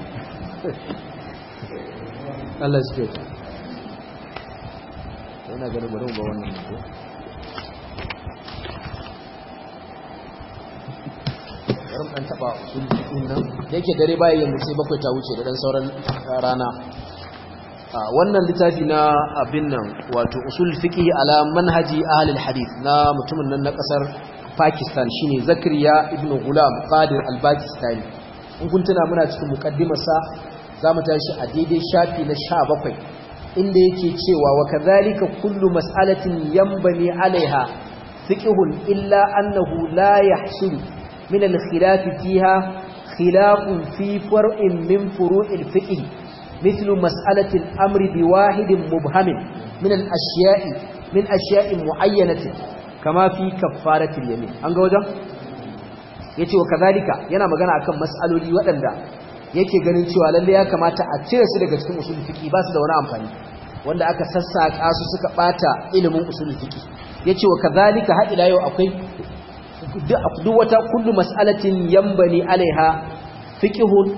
Allah shi ke yana ganin bari mu ba wannan ko bari dan taba usul din nan da yake dare baya yin sai bakwai ta wuce da dan sauran rana wannan littafi na abin nan wato usul fiqh ala manhaji ahli alhadith na mutumin nan na kasar Pakistan shine Zakariya ibn Ghulam Qadir al-Pakistani in kun tuna muna cikin muqaddimar sa zamu tashi a daidai shafi na 17 inda yake cewa wa kadhalika kullu mas'alatin yanbani alaiha fiqhun illa annahu la yahsulu min al-khilaf fiha khilafun fi far'in min furu'il fiqh مثل مسألة الأمر بواحد مبهم من الأشياء من أشياء معينة kama fi kaffaratul yamin an ga wajen yace wa kazalika yana magana akan mas'aloli waɗanda yake ganin cewa lalle ya kamata a cire su daga cikin usul fiqi ba su da wani amfani wanda aka sassaka su suka bata ilimin usul fiqi yace wa kazalika har ila yau akwai duk wata kullu mas'alatin yambani alaiha fiqhun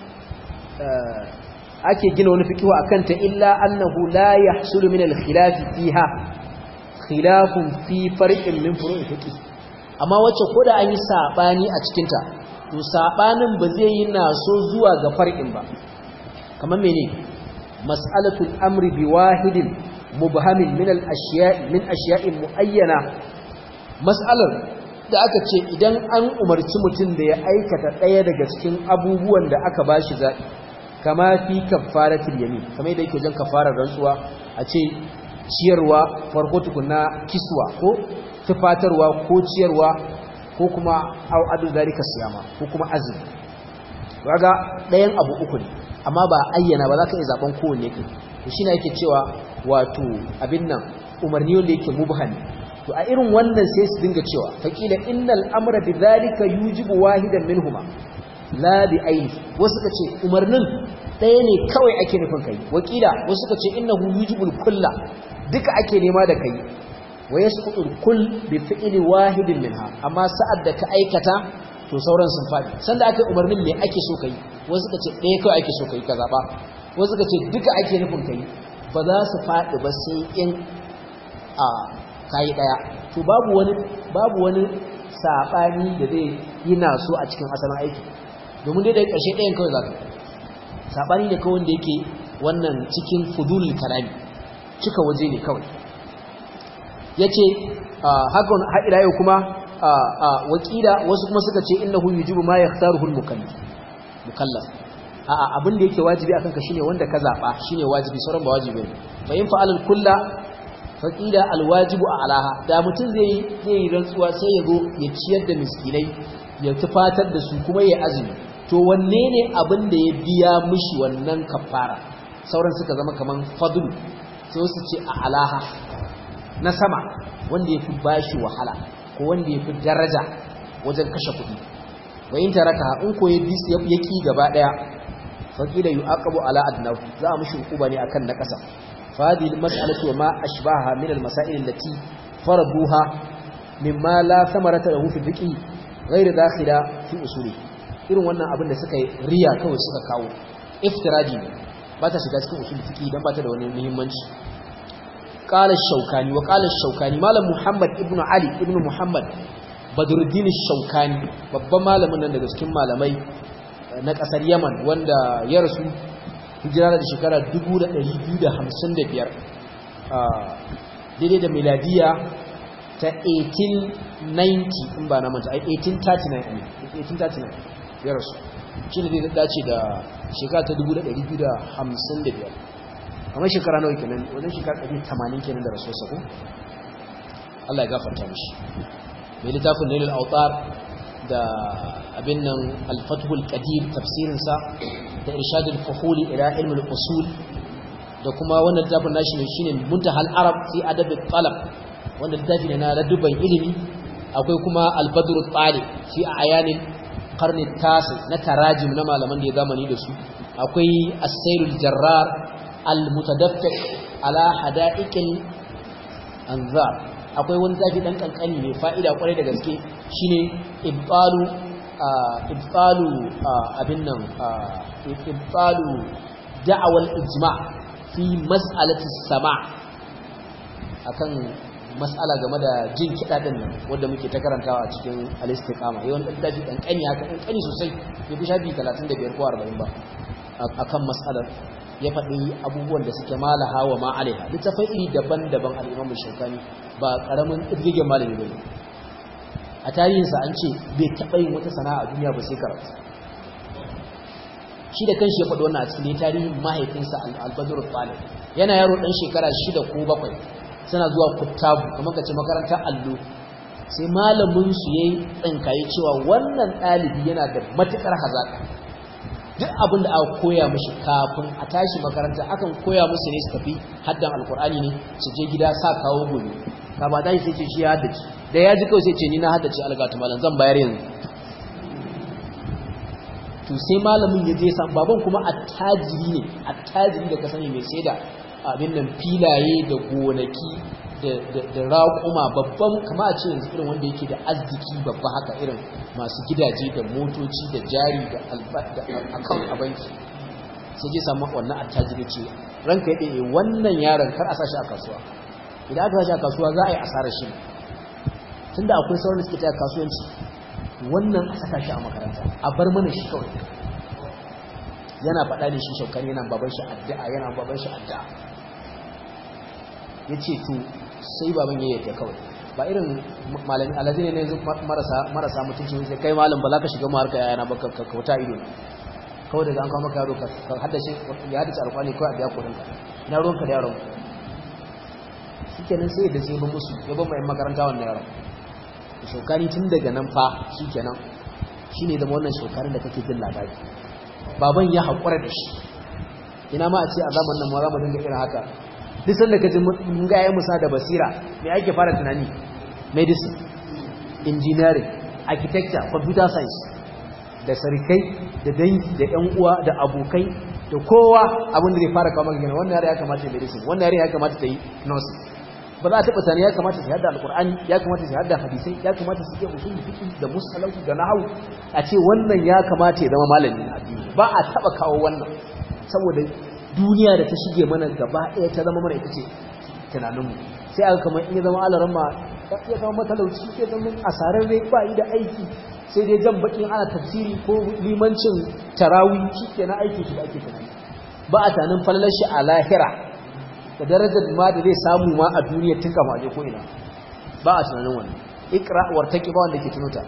ake gina wani fiqhu akan ta illa annahu la yahsulu min al-khilaf fiha khilafun fi farqin min furu'i fiqh amma wacce koda an yi sabani a cikin ta to sabanin ba zai yi naso zuwa ga farqin ba kamar mene mas'alatul amri bi wahidin mubhamin min al ashiya'i min ashiya'in muayyana mas'alar da aka ce idan an umarci mutum da ya aikata ɗaya daga cikin abubuwan da aka bashi zaɓi kama fi kaffaratul yamin kamar yadda yake jan kafarar rantsuwa a ce ciyarwa farko tukuna kiswa ko tufatarwa ko ciyarwa ko kuma au adu zalika siyama ko kuma azumi kaga ɗayan abu uku ne amma ba ayyana ba za ka iya zaben kowanne kai to shine yake cewa wato abin nan umarni wanda yake mubhami to a irin wannan sai su dinga cewa faqila innal amra bidhalika yujibu wahidan minhuma la bi aini wasu ka ce umarnin ɗaya ne kawai ake nufin kai wakila wasu ka ce innahu yujibul kulla duka ake nema da kai wa yasqutul kull bi fi'li wahidin minha amma sa'ad da ka aikata to sauran sun fadi sanda aka umarnin me ake so kai wasu ka ce ɗaya kawai ake so kai ka zaba wasu ka ce duka ake nufin kai ba za su fadi ba sai in a kai daya to babu wani babu wani sabani da zai yi naso a cikin asalin aiki domin dai da ƙarshe ɗayan kawai za ka saɓani ne kawai da yake wannan cikin fudulul kalami cika waje ne kawai yace hakan har ila yau kuma wakila wasu kuma suka ce innahu yujibu ma yakhtaruhu al-mukallaf mukallaf a'a abin da yake wajibi akan ka shine wanda ka zaba shine wajibi sauran ba wajibi ne fa in fa'al al-kulla faqila al-wajibu alaha da mutum zai zai yi rantsuwa sai ya zo ya ciyar da miskinai ya tufatar da su kuma ya azumi to wanne ne abin da ya biya mishi wannan kafara sauran suka zama kaman fadlu sai su ce a alaha na sama wanda ya fi bashi wahala ko wanda ya fi daraja wajen kashe kuɗi wa in taraka in ko ya bis ya ki gaba daya faqila yu'aqabu ala adnahu za a mishi hukuma ne akan na kasa fa hadhihi mas'alatu ma ashbaha min al-masail allati faraduha mimma la thamarata lahu fi fiqh ghayr dakhila fi usuli irin wannan abin da suka yi riya kawai suka kawo iftiraji ne ba ta shiga cikin usul fiqh dan ba ta da wani muhimmanci قال الشوكاني وقال الشوكاني مالم محمد ابن علي ابن محمد badruddin shaukani babban malamin nan daga cikin malamai na kasar yaman wanda ya rasu hijira da shekara 1255 daidai da miladiya ta 1890 in ba na manta 1839 1839 ya rasu shi ne zai dace da shekara ta 1255 kamar shekara nawa kenan wajen shekara 180 kenan da rasuwarsa ko Allah ya gafarta mishi mai littafin nailul autar da abin nan alfathul qadir tafsirinsa da irshadul fuhuli ila ilmul usul da kuma wannan littafin nashi ne shine muntahal arab fi adab talab wanda littafi ne na ladubban ilimi akwai kuma albadru talib fi ayanil qarni tasi na tarajim na malaman da ya zamani da su akwai as-sayrul jarrar al-mutadaffiq ala hada'iqil anzar akwai wani zafi dan kankani mai fa'ida kwarai da gaske shine ibtalu ibtalu abin nan ibtalu da'awal ijma' fi mas'alati sama' akan mas'ala game da jin kiɗa din nan wanda muke ta karantawa a cikin al-istiqama yawan dan dafi kankani haka kankani sosai bai fi shafi 35 ko 40 ba akan mas'alar ya faɗi abubuwan da suke malaha wa ma'alaiha littafai iri daban-daban al'imamu shaukani ba ƙaramin ɗirgin malami ba ne a tarihinsa an ce bai taɓa yin wata sana'a a duniya ba sai karatu shi da kanshi ya faɗi wannan a cikin tarihin mahaifinsa albadur talib yana yaro ɗan shekara shida ko bakwai suna zuwa kuttabu kamar ka ce makarantar allo sai malamin su yayi tsinkaye cewa wannan ɗalibi yana da matuƙar hazaƙa duk abin da aka koya mishi kafin a tashi makaranta akan koya musu ne su tafi haddan alkur'ani ne su je gida sa kawo gobe ka ba tashi sai ce shi ya haddace da ya ji kawai sai ce ni na haddace algatu malam zan bayar yanzu to sai malamin ya je san baban kuma attajiri ne attajiri da ka sani mai sai da abin nan filaye da gonaki da raƙuma babban kama a ce yanzu irin wanda yake da arziki babba haka irin masu gidaje da motoci da jari da akawun a banki sai je samu wannan attajiri ce ranka ya ɗaya wannan yaron kar a sa shi a kasuwa idan aka sa shi a kasuwa za a yi asarar shi tunda akwai sauran da suke taya kasuwanci wannan a saka shi a makaranta a bar mana shi kawai yana faɗa da shi shaukar yana baban shi addu'a yana baban shi addu'a ya ce to sai baban ya yadda kawai ba irin malami alazi ne yanzu marasa mutunci sai kai malam ba za ka shiga maharka yayana ba ka kauta ido kawai daga an kawo maka yaro ka haddace ya haddace alkwani kawai a biya kudin ka na ruwanka da yaron shi kenan sai da sai ba musu ya ban mai makaranta wannan yaron shokani tun daga nan fa shi kenan shi ne da wannan shokarin da kake jin labari baban ya haƙura da shi ina ma a ce a zaman nan ma za mu dinga irin haka duk sanda ka ji mun ga yayin musa da basira me ake fara tunani medicine engineering architecture computer science da sarikai da dangi da ƴan uwa da abokai da kowa abin da zai fara kawo maka wannan yare ya kamata ya medicine wannan yare ya kamata ta yi nursing ba za a taɓa tani ya kamata su hada alƙur'ani ya kamata su hada hadisai ya kamata su iya usul fiqh da musalahu da nahwu a ce wannan ya kamata ya zama malamin addini ba a taɓa kawo wannan saboda duniya da ta shige mana gaba ɗaya ta zama mana ita ce tunaninmu sai aka kamar in ya zama alaran ma ya zama matalauci ya zama asararre ba yi da aiki sai dai jan bakin ana tafsiri ko limancin tarawi shi ke na aiki shi da ake tunani ba a tanin falalar shi a lahira da darajar ma da zai samu ma a duniya tun kama aje ko ina ba a tunanin wannan ikra wartaki ba wanda ke tunuta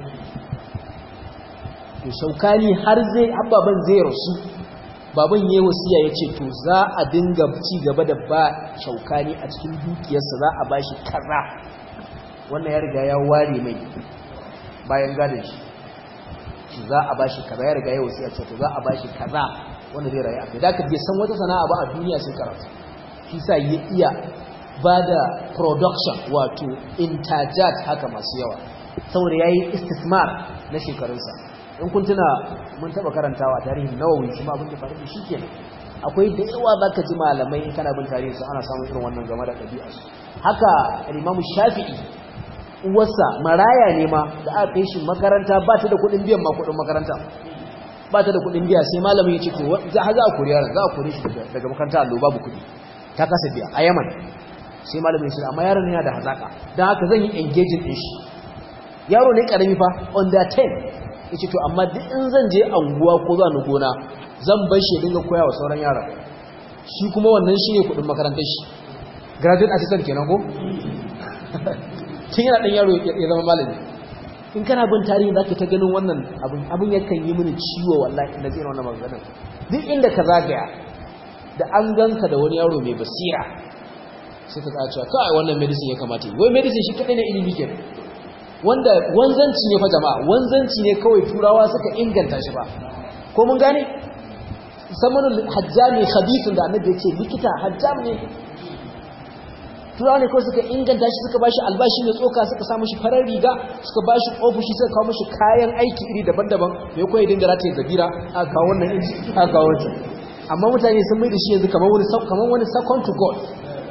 to shaukani har zai ababan zai rasu baban yayi wasiya yace to za a dinga ci gaba da ba shaukani a cikin dukiyarsa za a bashi kaza wannan ya riga ya ware mai bayan gadon shi shi za a bashi kaza ya riga ya wasiya ce to za a bashi kaza wanda zai rayu a kai da ka bai san wata sana'a ba a duniya sai karatu shi sa ya iya ba da production wato intajat haka masu yawa saboda ya yi istismar na shekarunsa in kun tuna mun taɓa karantawa tarihin nawawi shi ma abin da faru da shi kenan akwai da yawa za ka ji malamai in kana bin tarihin su ana samun irin wannan game da ɗabi'arsu haka imamu shafi'i uwarsa maraya ne ma da aka kai shi makaranta ba ta da kuɗin biyan ma kuɗin makaranta ba ta da kuɗin biya sai malamin ya ce to za a kori yaron za a kori shi daga makaranta allo babu kuɗi ta kasa biya a yaman sai malamin shi amma yaron yana da hazaka don haka zan yi engaging din shi yaro ne karami fa under 10 yace to amma duk in zan je anguwa ko za ni gona zan bar shi dinga koya wa sauran yaran shi kuma wannan shine kudin makarantar shi graduate assistant kenan ko tun yana dan yaro ya zama malami in kana bin tarihi zaka ta ganin wannan abin abin yakan yi mini ciwo wallahi inda zai wannan maganar duk inda ka zagaya da an ganka da wani yaro mai basira sai ka cewa kai wannan medicine ya kamata yi wai medicine shi kadai ne ilimi ke wanda wanzanci ne fa jama'a wanzanci ne kawai turawa suka inganta shi ba ko mun gane samanul hajjami khabithun da annabi yace likita hajjam ne turawa ne kawai suka inganta shi suka bashi albashi mai tsoka suka sa mishi farar riga suka bashi ofishi suka kawo mishi kayan aiki iri daban-daban mai koyi dinga rataye zabira a kawo wannan inji a kawo wancan amma mutane sun mai da shi yanzu kamar wani kamar wani second to god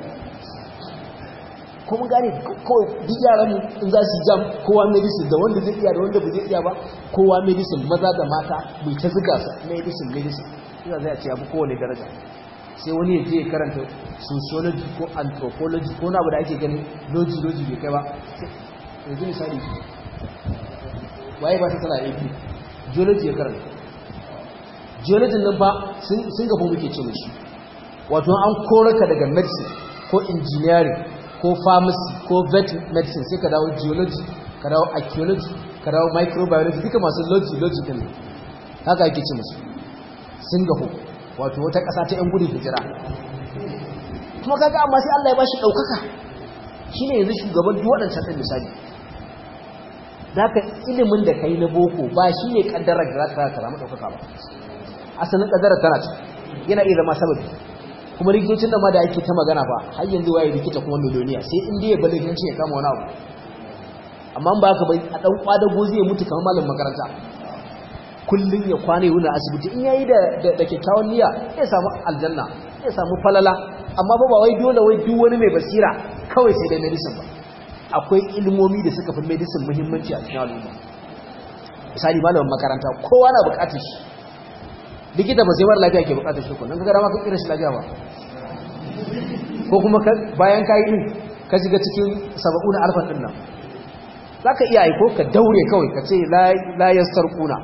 ko mun gane kawai duk yaran in za su jam kowa medicine da wanda zai iya da wanda ba zai iya ba kowa medicine maza da mata mai ta zuga sa medicine medicine ina zai ce abu kowane daraja sai wani ya je karanta sociology ko anthropology ko na abu da ake ganin logi logi bai kai ba yanzu misali waye ba ta tana AP geology ya karanta geology nan ba sun gaba muke ce mishi wato an koraka daga medicine ko engineering ko pharmacy ko vet medicine sai ka dawo geology ka dawo archaeology ka dawo microbiology duka masu logi logi din haka ake ce musu singapore wato wata ƙasa ta 'yan gudun hijira kuma kaga amma sai Allah ya bashi ɗaukaka shine yanzu shugaban duk waɗancan ɗin misali zaka ilimin da kai na boko ba shine kaddarar da zaka ka samu ɗaukaka ba asalin kaddarar tana ce yana iya zama sababi kuma likitocin da ma da ake ta magana ba har yanzu waye likita kuma miliyoniya sai in dai ya bada likitanci ya kama wani abu amma ba ka bai a dan kwadago zai mutu kamar malam makaranta kullun ya kwana yana asibiti in yayi da da kyakkyawan niyya ya samu aljanna ya samu falala amma ba ba wai dole wai duk wani mai basira kawai sai dai medicine ba akwai ilmomi da suka fi medicine muhimmanci a cikin al'umma misali malamin makaranta kowa na bukatar shi likita ba sai mara lafiya ke bukatar shi kullum kaga dama ka kira shi lafiya ba ko kuma bayan ka yi ka shiga cikin saba'u na alfa din nan za ka iya aiko ka daure kawai ka ce la yastarquna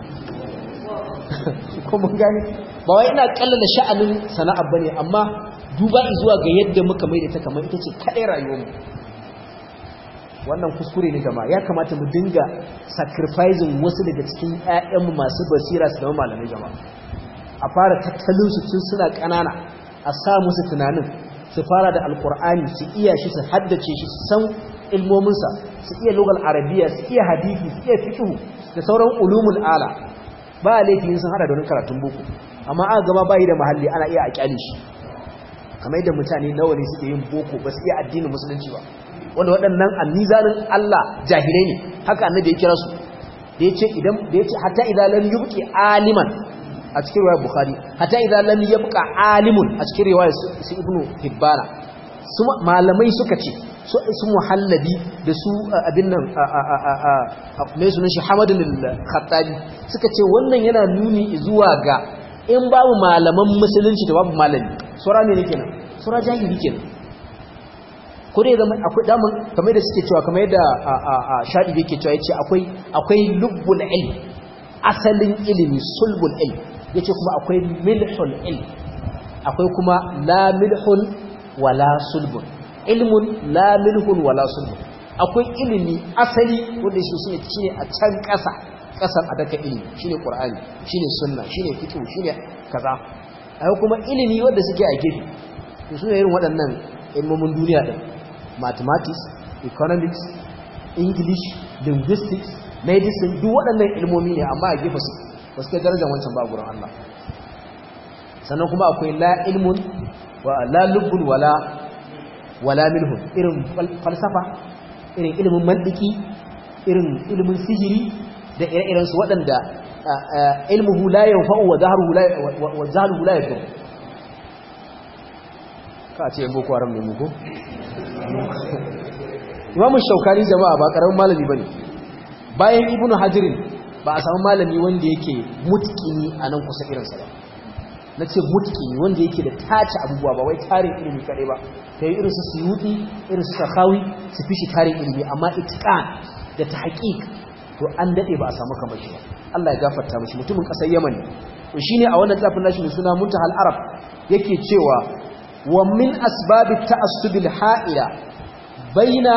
ko mun gane ba wai ina kallala sha'anin sana'ar bane amma duba zuwa ga yadda muka mai da ta kamar ita ce kadai rayuwar mu wannan kuskure ne jama'a ya kamata mu dinga sacrificing wasu daga cikin ƴaƴanmu masu basira su zama malamai jama'a a fara tattalin su tun suna ƙanana a sa musu tunanin su fara da alkur'ani su iya shi su haddace shi su san ilmominsa su iya lugal arabiya su iya hadisi su iya fiqh da sauran ulumul ala ba laifin sun hada da wani karatun boko amma aka gaba bayi da mahalli ana iya a kyale shi kamar yadda mutane nawa ne suke yin boko ba su iya addinin musulunci ba wanda waɗannan annizanin Allah jahilai ne haka annabi ya kira su da yace idan da yace hatta idan lam yubqi aliman a cikin riwayar bukhari hatta idan lam yabqa alimun a cikin riwayar su ibnu hibbana su malamai suka ce su su muhallabi da su abin nan mai sunan shi hamadun al-khattabi suka ce wannan yana nuni zuwa ga in babu malaman musulunci da babu malami sura ne ne kenan sura jahili kenan ko dai zama akwai daman kamar da suke cewa kamar yadda shaɗi yake cewa yace akwai akwai lubbul ilm asalin ilimi sulbul ilm yace kuma akwai milhul ilm akwai kuma la milhun wala sulbun ilmun la milhun wala sulbun akwai ilimi asali wanda shi shine shine a can ƙasa ƙasar a daka ilimi shine qur'ani shine sunna shine fiqh shine kaza akwai kuma ilimi wanda suke a gefe to su ne irin waɗannan ilmomin duniya din mathematics economics english linguistics medicine duk waɗannan ilmomi ne amma a gefe su ba su kai darajar wancan ba gurin Allah sannan kuma akwai la ilmun wa la lubbun wala wala milhun irin falsafa irin ilimin mantiki irin ilimin sihiri da ire-iren su waɗanda ilmuhu la yanfa'u wa zahruhu la wa zahruhu la yadur ka ce boko haram ne mu ko Imam Shaukani jama'a ba karamin malami bane bayan Ibn Hajar ba a samu malami wanda yake mutkini a nan kusa irinsa ba na ce mutkini wanda yake da tace abubuwa ba wai tarin ilimi kaɗai ba ta yi irinsu su yuɗi irinsu sakawi su fi shi tarin ilimi amma itikan da ta haƙiƙ to an daɗe ba a samu kamar shi ba Allah ya gafarta mashi mutumin ƙasar Yaman to shine a wannan tafin nashi mai suna Muntahal Arab yake cewa wa min asbabi ta'assubil ha'ila baina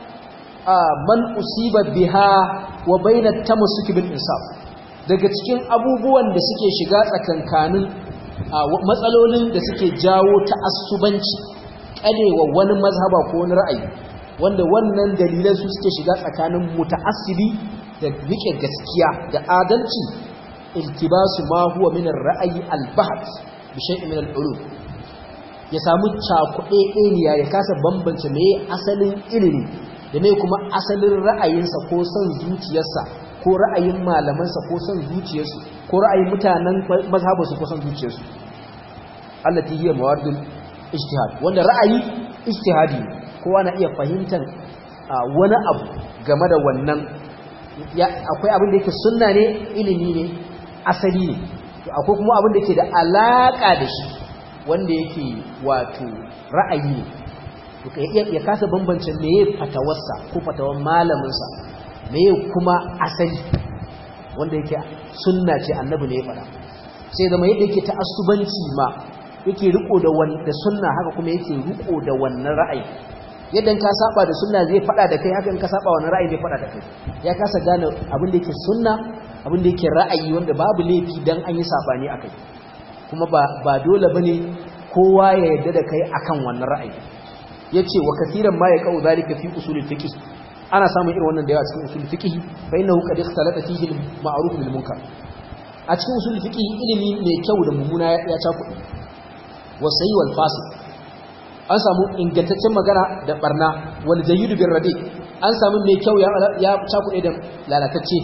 man usiba biha wa baina tamassuki bil insaf daga cikin abubuwan da suke shiga tsakankanin matsalolin da suke jawo ta'assubanci kalewa wani mazhaba ko wani ra'ayi wanda wannan dalilan su suke shiga tsakanin muta'assibi da rike gaskiya da adalci iltibasu ma huwa min ar-ra'yi al-bahth bi shay'in min al-ulum ya samu cakuɗe ɗeniya ya kasa bambance me asalin ilimi da me kuma asalin ra'ayinsa ko son zuciyarsa ko ra'ayin malamansa ko son zuciyarsu ko ra'ayin mutanen mazhabarsu ko son zuciyarsu allati hiya mawadul ijtihad wanda ra'ayi ijtihadi kowa na iya fahimtar wani abu game da wannan akwai abin da yake sunna ne ilimi ne asali ne akwai kuma abin da yake da alaka da shi wanda yake wato ra'ayi ne ya kasa bambance meye fatawarsa ko fatawar malaminsa meye kuma asali wanda yake sunna ce annabi ne ya fada sai zama yadda yake ta'assubanci ma yake riko da wanda sunna haka kuma yake riko da wannan ra'ayi yadda ka saba da sunna zai fada da kai haka in ka saba wannan ra'ayi zai fada da kai ya kasa gane abin da yake sunna abin da yake ra'ayi wanda babu laifi dan an yi sabani akai kuma ba ba dole bane kowa ya yarda da kai akan wannan ra'ayi yace wa kaseeran ma yaqau zalika fi usul fiqh ana samun irin wannan da yawa cikin usul fiqh fa innahu qad ikhtalata fihi al-ma'ruf bil munkar a cikin usul fiqh ilimi mai kyau da mummuna ya cakuɗe wa sayyi wal fasid an samu ingantaccen magana da barna wal jayyid bir radi an samu mai kyau ya ya cakuɗe da lalatacce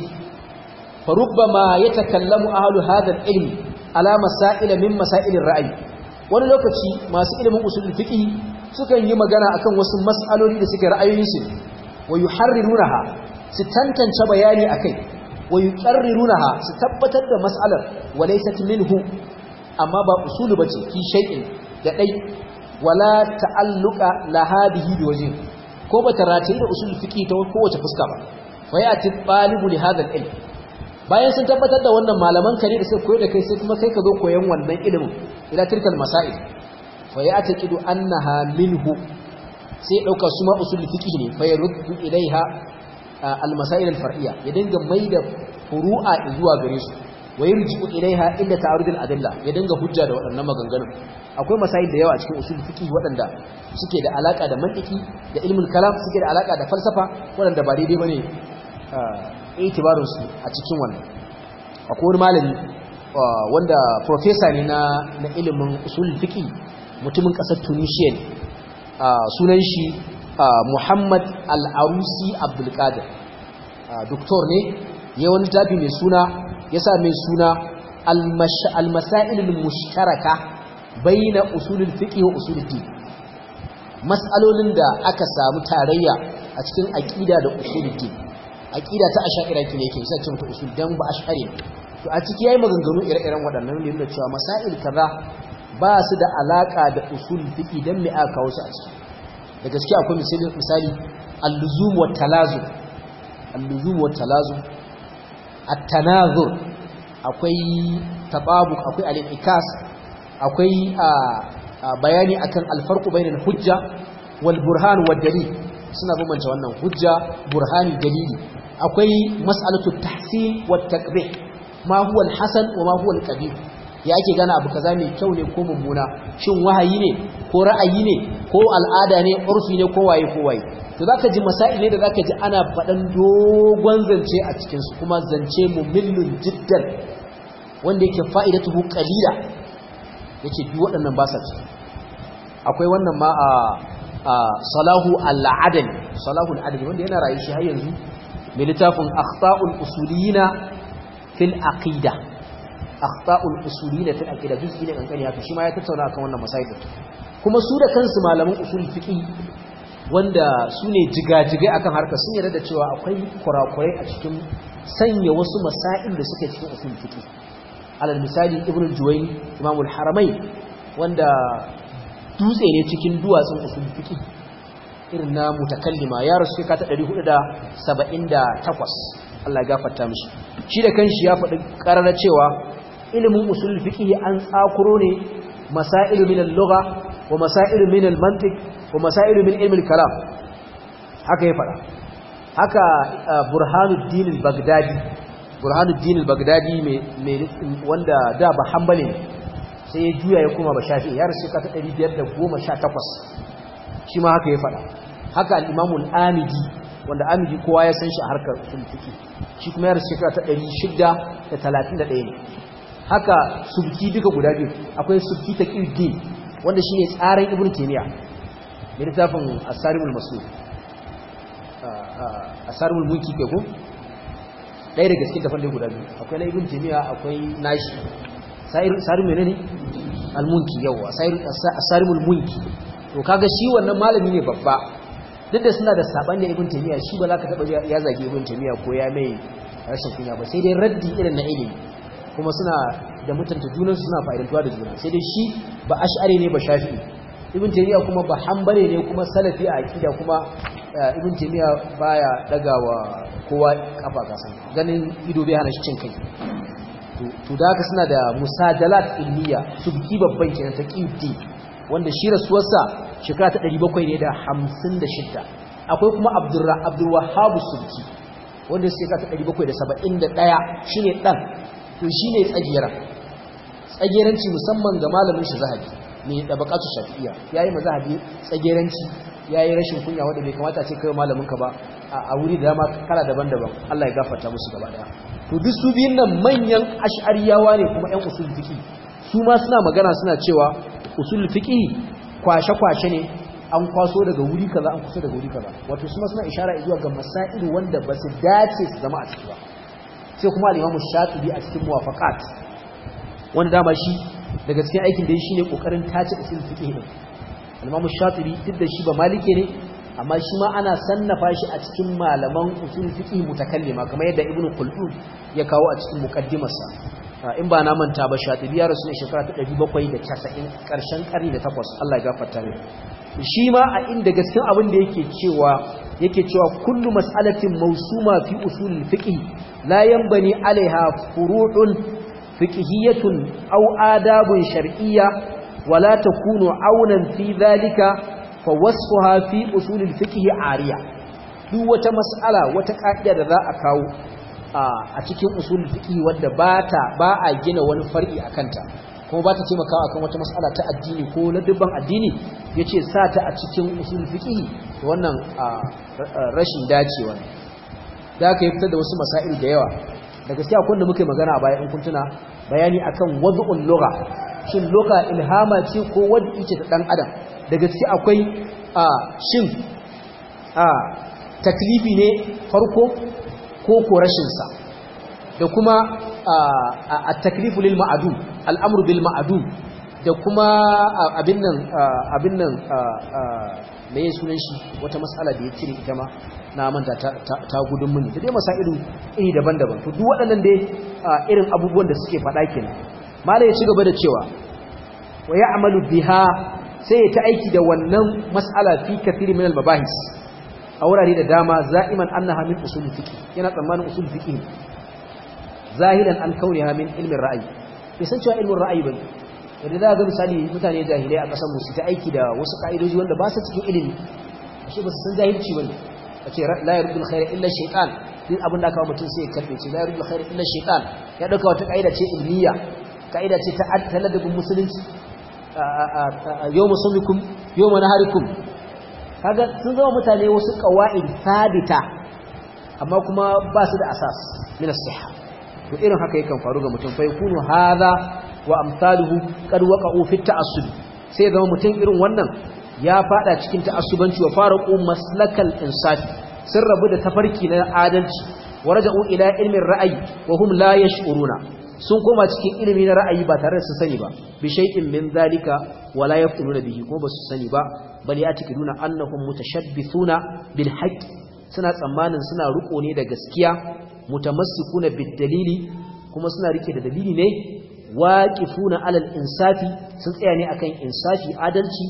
fa rubbama yatakallamu ahlu hadha al-ilm ala masail min masail ar-ra'y wani lokaci masu ilimin usul fiqh sukan yi magana akan wasu mas'aloli da suke ra'ayoyinsu wa yuharrirunaha su tantance bayani akai wa yuqarrirunaha su tabbatar da mas'alar wa laysat minhu amma ba usulu bace fi shay'in da dai wala ta'alluqa laha bihi biwajhin ko ba ta rataye da usul fiqi ta kowace fuska ba fa ya'ti talibu li hadha al-ilm bayan sun tabbatar da wannan malaman kare da suka koyar da kai sai kuma kai ka zo koyan wannan ilimin ila tilkal masail fa ya'taqidu annaha minhu sai dauka su ma usul fiqh ne fa yaruddu ilaiha al-masail al-far'iyya ya dinga maida furu'a zuwa gare su wa yarji'u ilaiha inda ta'arud al-adilla ya dinga hujja da waɗannan maganganun akwai masail da yawa cikin usul fiqh waɗanda suke da alaka da mantiki da ilmul kalam suke da alaka da falsafa waɗanda ba daidai bane itibarin su a cikin wannan akwai wani malami wanda professor ne na na ilimin usul fiqh mutumin ƙasar Tunisia ne sunan shi Muhammad Al-Arusi Abdul Qadir doktor ne ya wani tafi mai suna ya sa mai suna Al-Masail al-Mushtaraka baina usul al-fiqh wa usul ad-din mas'alolin da aka samu tarayya a cikin aqida da usul ad-din aqida ta ash'ari kine yake sai cin ta usul dan ba ash'ari to a ciki yayi maganganu ire-iren waɗannan ne da cewa masail kaza ba su da alaka da usul fiqi dan me aka kawo su a ciki da gaskiya akwai misali misali al-luzum wa talazum al-luzum wa talazum at-tanazur akwai tababuq akwai al-ikas akwai bayani akan al-farq bainal hujja wal burhan wad dalil suna bambanta wannan hujja burhani dalili akwai mas'alatu tahsin wa taqbih ma huwa al-hasan wa ma huwa al-qabih ya ake gana abu kaza mai kyau ne ko mummuna shin wahayi ne ko ra'ayi ne ko al'ada ne urfi ne ko waye ko waye to zaka ji masail ne da zaka ji ana faɗan dogon zance a cikin su kuma zance mumillun jiddan wanda yake fa'idatuhu qalila yake duk waɗannan ba sa ciki akwai wannan ma a salahu al-adl salahu al-adl wanda yana rayu shi har yanzu mai littafin akhta'ul usuliyina fil aqida akhta'ul usuliyina fil aqida juz'i ne kankani haka shi ma ya tattauna akan wannan masail kuma su da kansu malaman usul fiqh wanda su ne jigajigai akan harkar sun yarda da cewa akwai kurakurai a cikin sanya wasu masail da suke cikin usul fiqh alal misali ibnu juwayni imamul haramain wanda dutse ne cikin duwatsun usul fiqh irin na mutakallima ya rasu ka ta 478 Allah ya gafarta mishi shi da kanshi ya faɗi ƙarara cewa ilimin usul fiqh an tsakuro ne masailu min al-lugha wa masailu min al-mantiq wa masailu min ilm al-kalam haka ya faɗa haka burhanuddin al-baghdadi burhanuddin al-baghdadi mai wanda da ba hanbali ne sai ya juya ya koma ba shafi ya rasu ka ta 518 shi ma haka ya faɗa haka al-imamu al-amidi wanda amidi kowa ya san shi a harkar sulfiki shi kuma ya rasu shekara ta 631 ne haka subki duka guda biyu akwai subki ta ƙirdin wanda shi ne tsarin ibn taymiya da littafin asarimul masu asarimul mulki kai ko ɗaya daga cikin tafan guda biyu akwai na ibn taymiya akwai nashi sarin menene al-munki yawa asarimul mulki to kaga shi wannan malami ne babba duk da suna da sabani ibn taymiya shi ba za ka taba ya zage ibn taymiya ko ya mai rashin kunya ba sai dai raddi irin na ilimi kuma suna da mutunta junan su suna fa'idantuwa da juna sai dai shi ba ash'ari ne ba shafi'i ibn taymiya kuma ba hanbali ne kuma salafi a aqida kuma ibn taymiya baya dagawa kowa kafa kasan ganin ido bai hana shi cin kai to da haka suna da musajalat ilmiya subki babban kenan ta qibti wanda shi rasuwarsa shekara ta 700 ne da 56 akwai kuma abdurwahhabu sulki wanda shekara ta 771 shine dan to shine tsagera tsageranci musamman ga malamin shi zahabi ne da bakatu shafi'iyya yayi mazahabi tsageranci yayi rashin kunya wanda bai kamata ce kai malamin ka ba a wuri da dama kala daban-daban Allah ya gafarta musu gaba daya to duk su biyun nan manyan ash'ariyawa ne kuma ƴan usul fiqi su ma suna magana suna cewa usul fiqi kwashe-kwashe ne an kwaso daga wuri kaza an kusa daga wuri kaza wato su ma suna ishara zuwa ga masailu wanda ba su dace su zama a ciki ba sai kuma al-Imam Shatibi a cikin Muwafaqat wanda dama shi daga cikin aikin da shi ne kokarin tace usul fiqh din al-Imam Shatibi duk da shi ba malike ne amma shi ma ana sannafa shi a cikin malaman usul fiqh mutakallima kamar yadda Ibn Khaldun ya kawo a cikin muqaddimarsa in ba na manta ba shatibi ya rasu ne shekara ta 790 karshen karni da takwas Allah ya gafarta ne shi ma a inda gaskin abin da yake cewa yake cewa kullu mas'alatin mawsuma fi usul fiqh la yanbani alaiha furu'un fiqhiyatun aw adabun shar'iyya wala takunu aunan fi dhalika fa wasfuha fi usul fiqh ariya duk wata mas'ala wata ka'ida da za a kawo a cikin usul fiqh wanda bata ba a gina wani far'i akanta kuma ba ta taimakawa akan wata mas'ala ta addini ko na dubban addini yace sa ta a cikin usul fiqh to wannan rashin dacewa ne da aka yi fitar da wasu masail da yawa da gaskiya akwai da muke magana a baya in kun tuna bayani akan wad'ul lugha shin lugha ilhama ce ko wad'i ce ta dan adam da gaskiya akwai shin a taklifi ne farko ko ko rashinsa da kuma a taklifu lil ma'adum al'amru bil ma'adum da kuma abin nan abin nan mai sunan shi wata matsala da ya cire ita ma na manta ta gudun mini da dai masailu iri daban-daban to duk waɗannan dai irin abubuwan da suke faɗa kenan malai ya ci gaba da cewa wa ya'malu biha sai ya ta aiki da wannan mas'ala fi kathiri min al-mabahis a wurare da dama za'iman annaha min usul fiqh yana tsammanin usul fiqh zahilan an kauniha min ilmin ra'ayi bai san cewa ilmin ra'ayi bane yadda za ga misali mutane jahilai a kasar musu ta aiki da wasu ka'idoji wanda ba su cikin ilimi ashe ba su san jahilci bane a ce la yardul khaira illa shaytan din abin da aka mutum sai ya karbe ce la yardul khaira illa shaytan ya dauka wata kaida ce ilmiya kaida ce ta taladabin musulunci yawma sumikum yawma naharikum kaga sun zama mutane wasu qawaid sabita amma kuma ba su da asas min as-sihha to irin haka yakan faru ga mutum fa yakunu hadha wa amsaluhu qad waqa'u fi ta'assub sai zama mutum irin wannan ya fada cikin ta'assubanci wa faraqu maslakal insafi sun rabu da tafarki na adalci wa raja'u ila ilmin ra'ayi wa hum la yash'uruna sun koma cikin ilimi na ra'ayi ba tare da su sani ba bi shay'in min zalika wa la yaftununa bihi ko ba su sani ba bal yatakiduna annahum mutashabbithuna bil haqq suna tsammanin suna riko ne da gaskiya mutamassikuna bid dalili kuma suna rike da dalili ne waqifuna alal insafi sun tsaya ne akan insafi adalci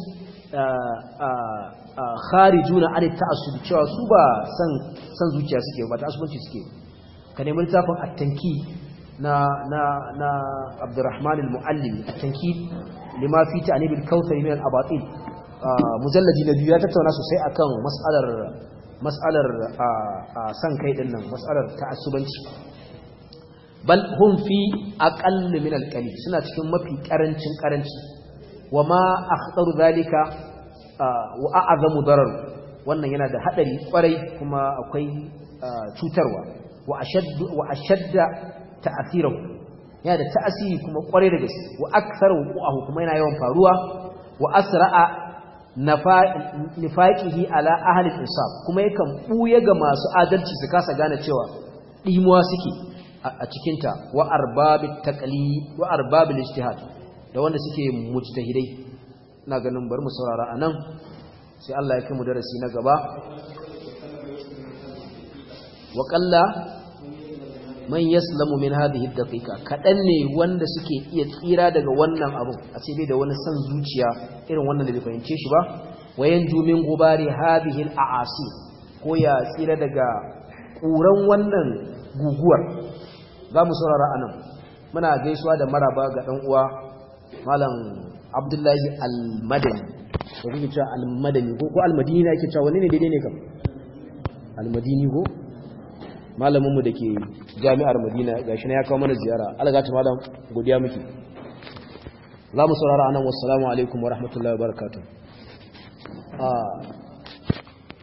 kharijuna an ta'assub cewa su ba san san zuciya suke ba ta'assubanci suke ka nemi littafin at-tanki na na na Abdurrahman al-Muallim at-tanki lima fi ta'nib al-kautsar min al-abatil mujalladi na biyu ya tattauna sosai akan mas'alar mas'alar san kai din nan mas'alar ta'assubanci bal hum fi aqall min al-qalil suna cikin mafi karancin karanci wama akhtaru zalika wa a'zamu darar wannan yana da hadari kwarai kuma akwai cutarwa wa ashaddu wa ashadda ta'thiruhu yana da ta'asiri kuma kwarai da gaske wa aktharu wuquhu kuma yana yawan faruwa wa asra'a nifaqihi ala ahli al-insaf kuma yakan buye ga masu adalci su kasa gane cewa dimuwa suke a cikin ta wa arbabit taqlid wa arbabil ijtihad da wanda suke mujtahidai ina ganin bari mu saurara anan sai Allah ya kai mu darasi na gaba wa qalla man yaslamu min hadhihi ad-daqiqa kadan ne wanda suke iya tsira daga wannan abu a ce bai da wani san zuciya irin wannan da bai fahimce shi ba wayan jumin gubari hadhihi al-a'asi ko ya tsira daga kuran wannan guguwar za mu saurara anan muna gaisuwa da maraba ga dan uwa malam abdullahi al-madani da kuke cewa al-madani ko al-madini ake cewa wani ne daidai ne kam al-madini ko malaminmu da ke jami'ar madina ga shi na ya kawo mana ziyara algata malam godiya muke za mu saurara anan wasu alaikum wa rahmatullahi wa barakatuh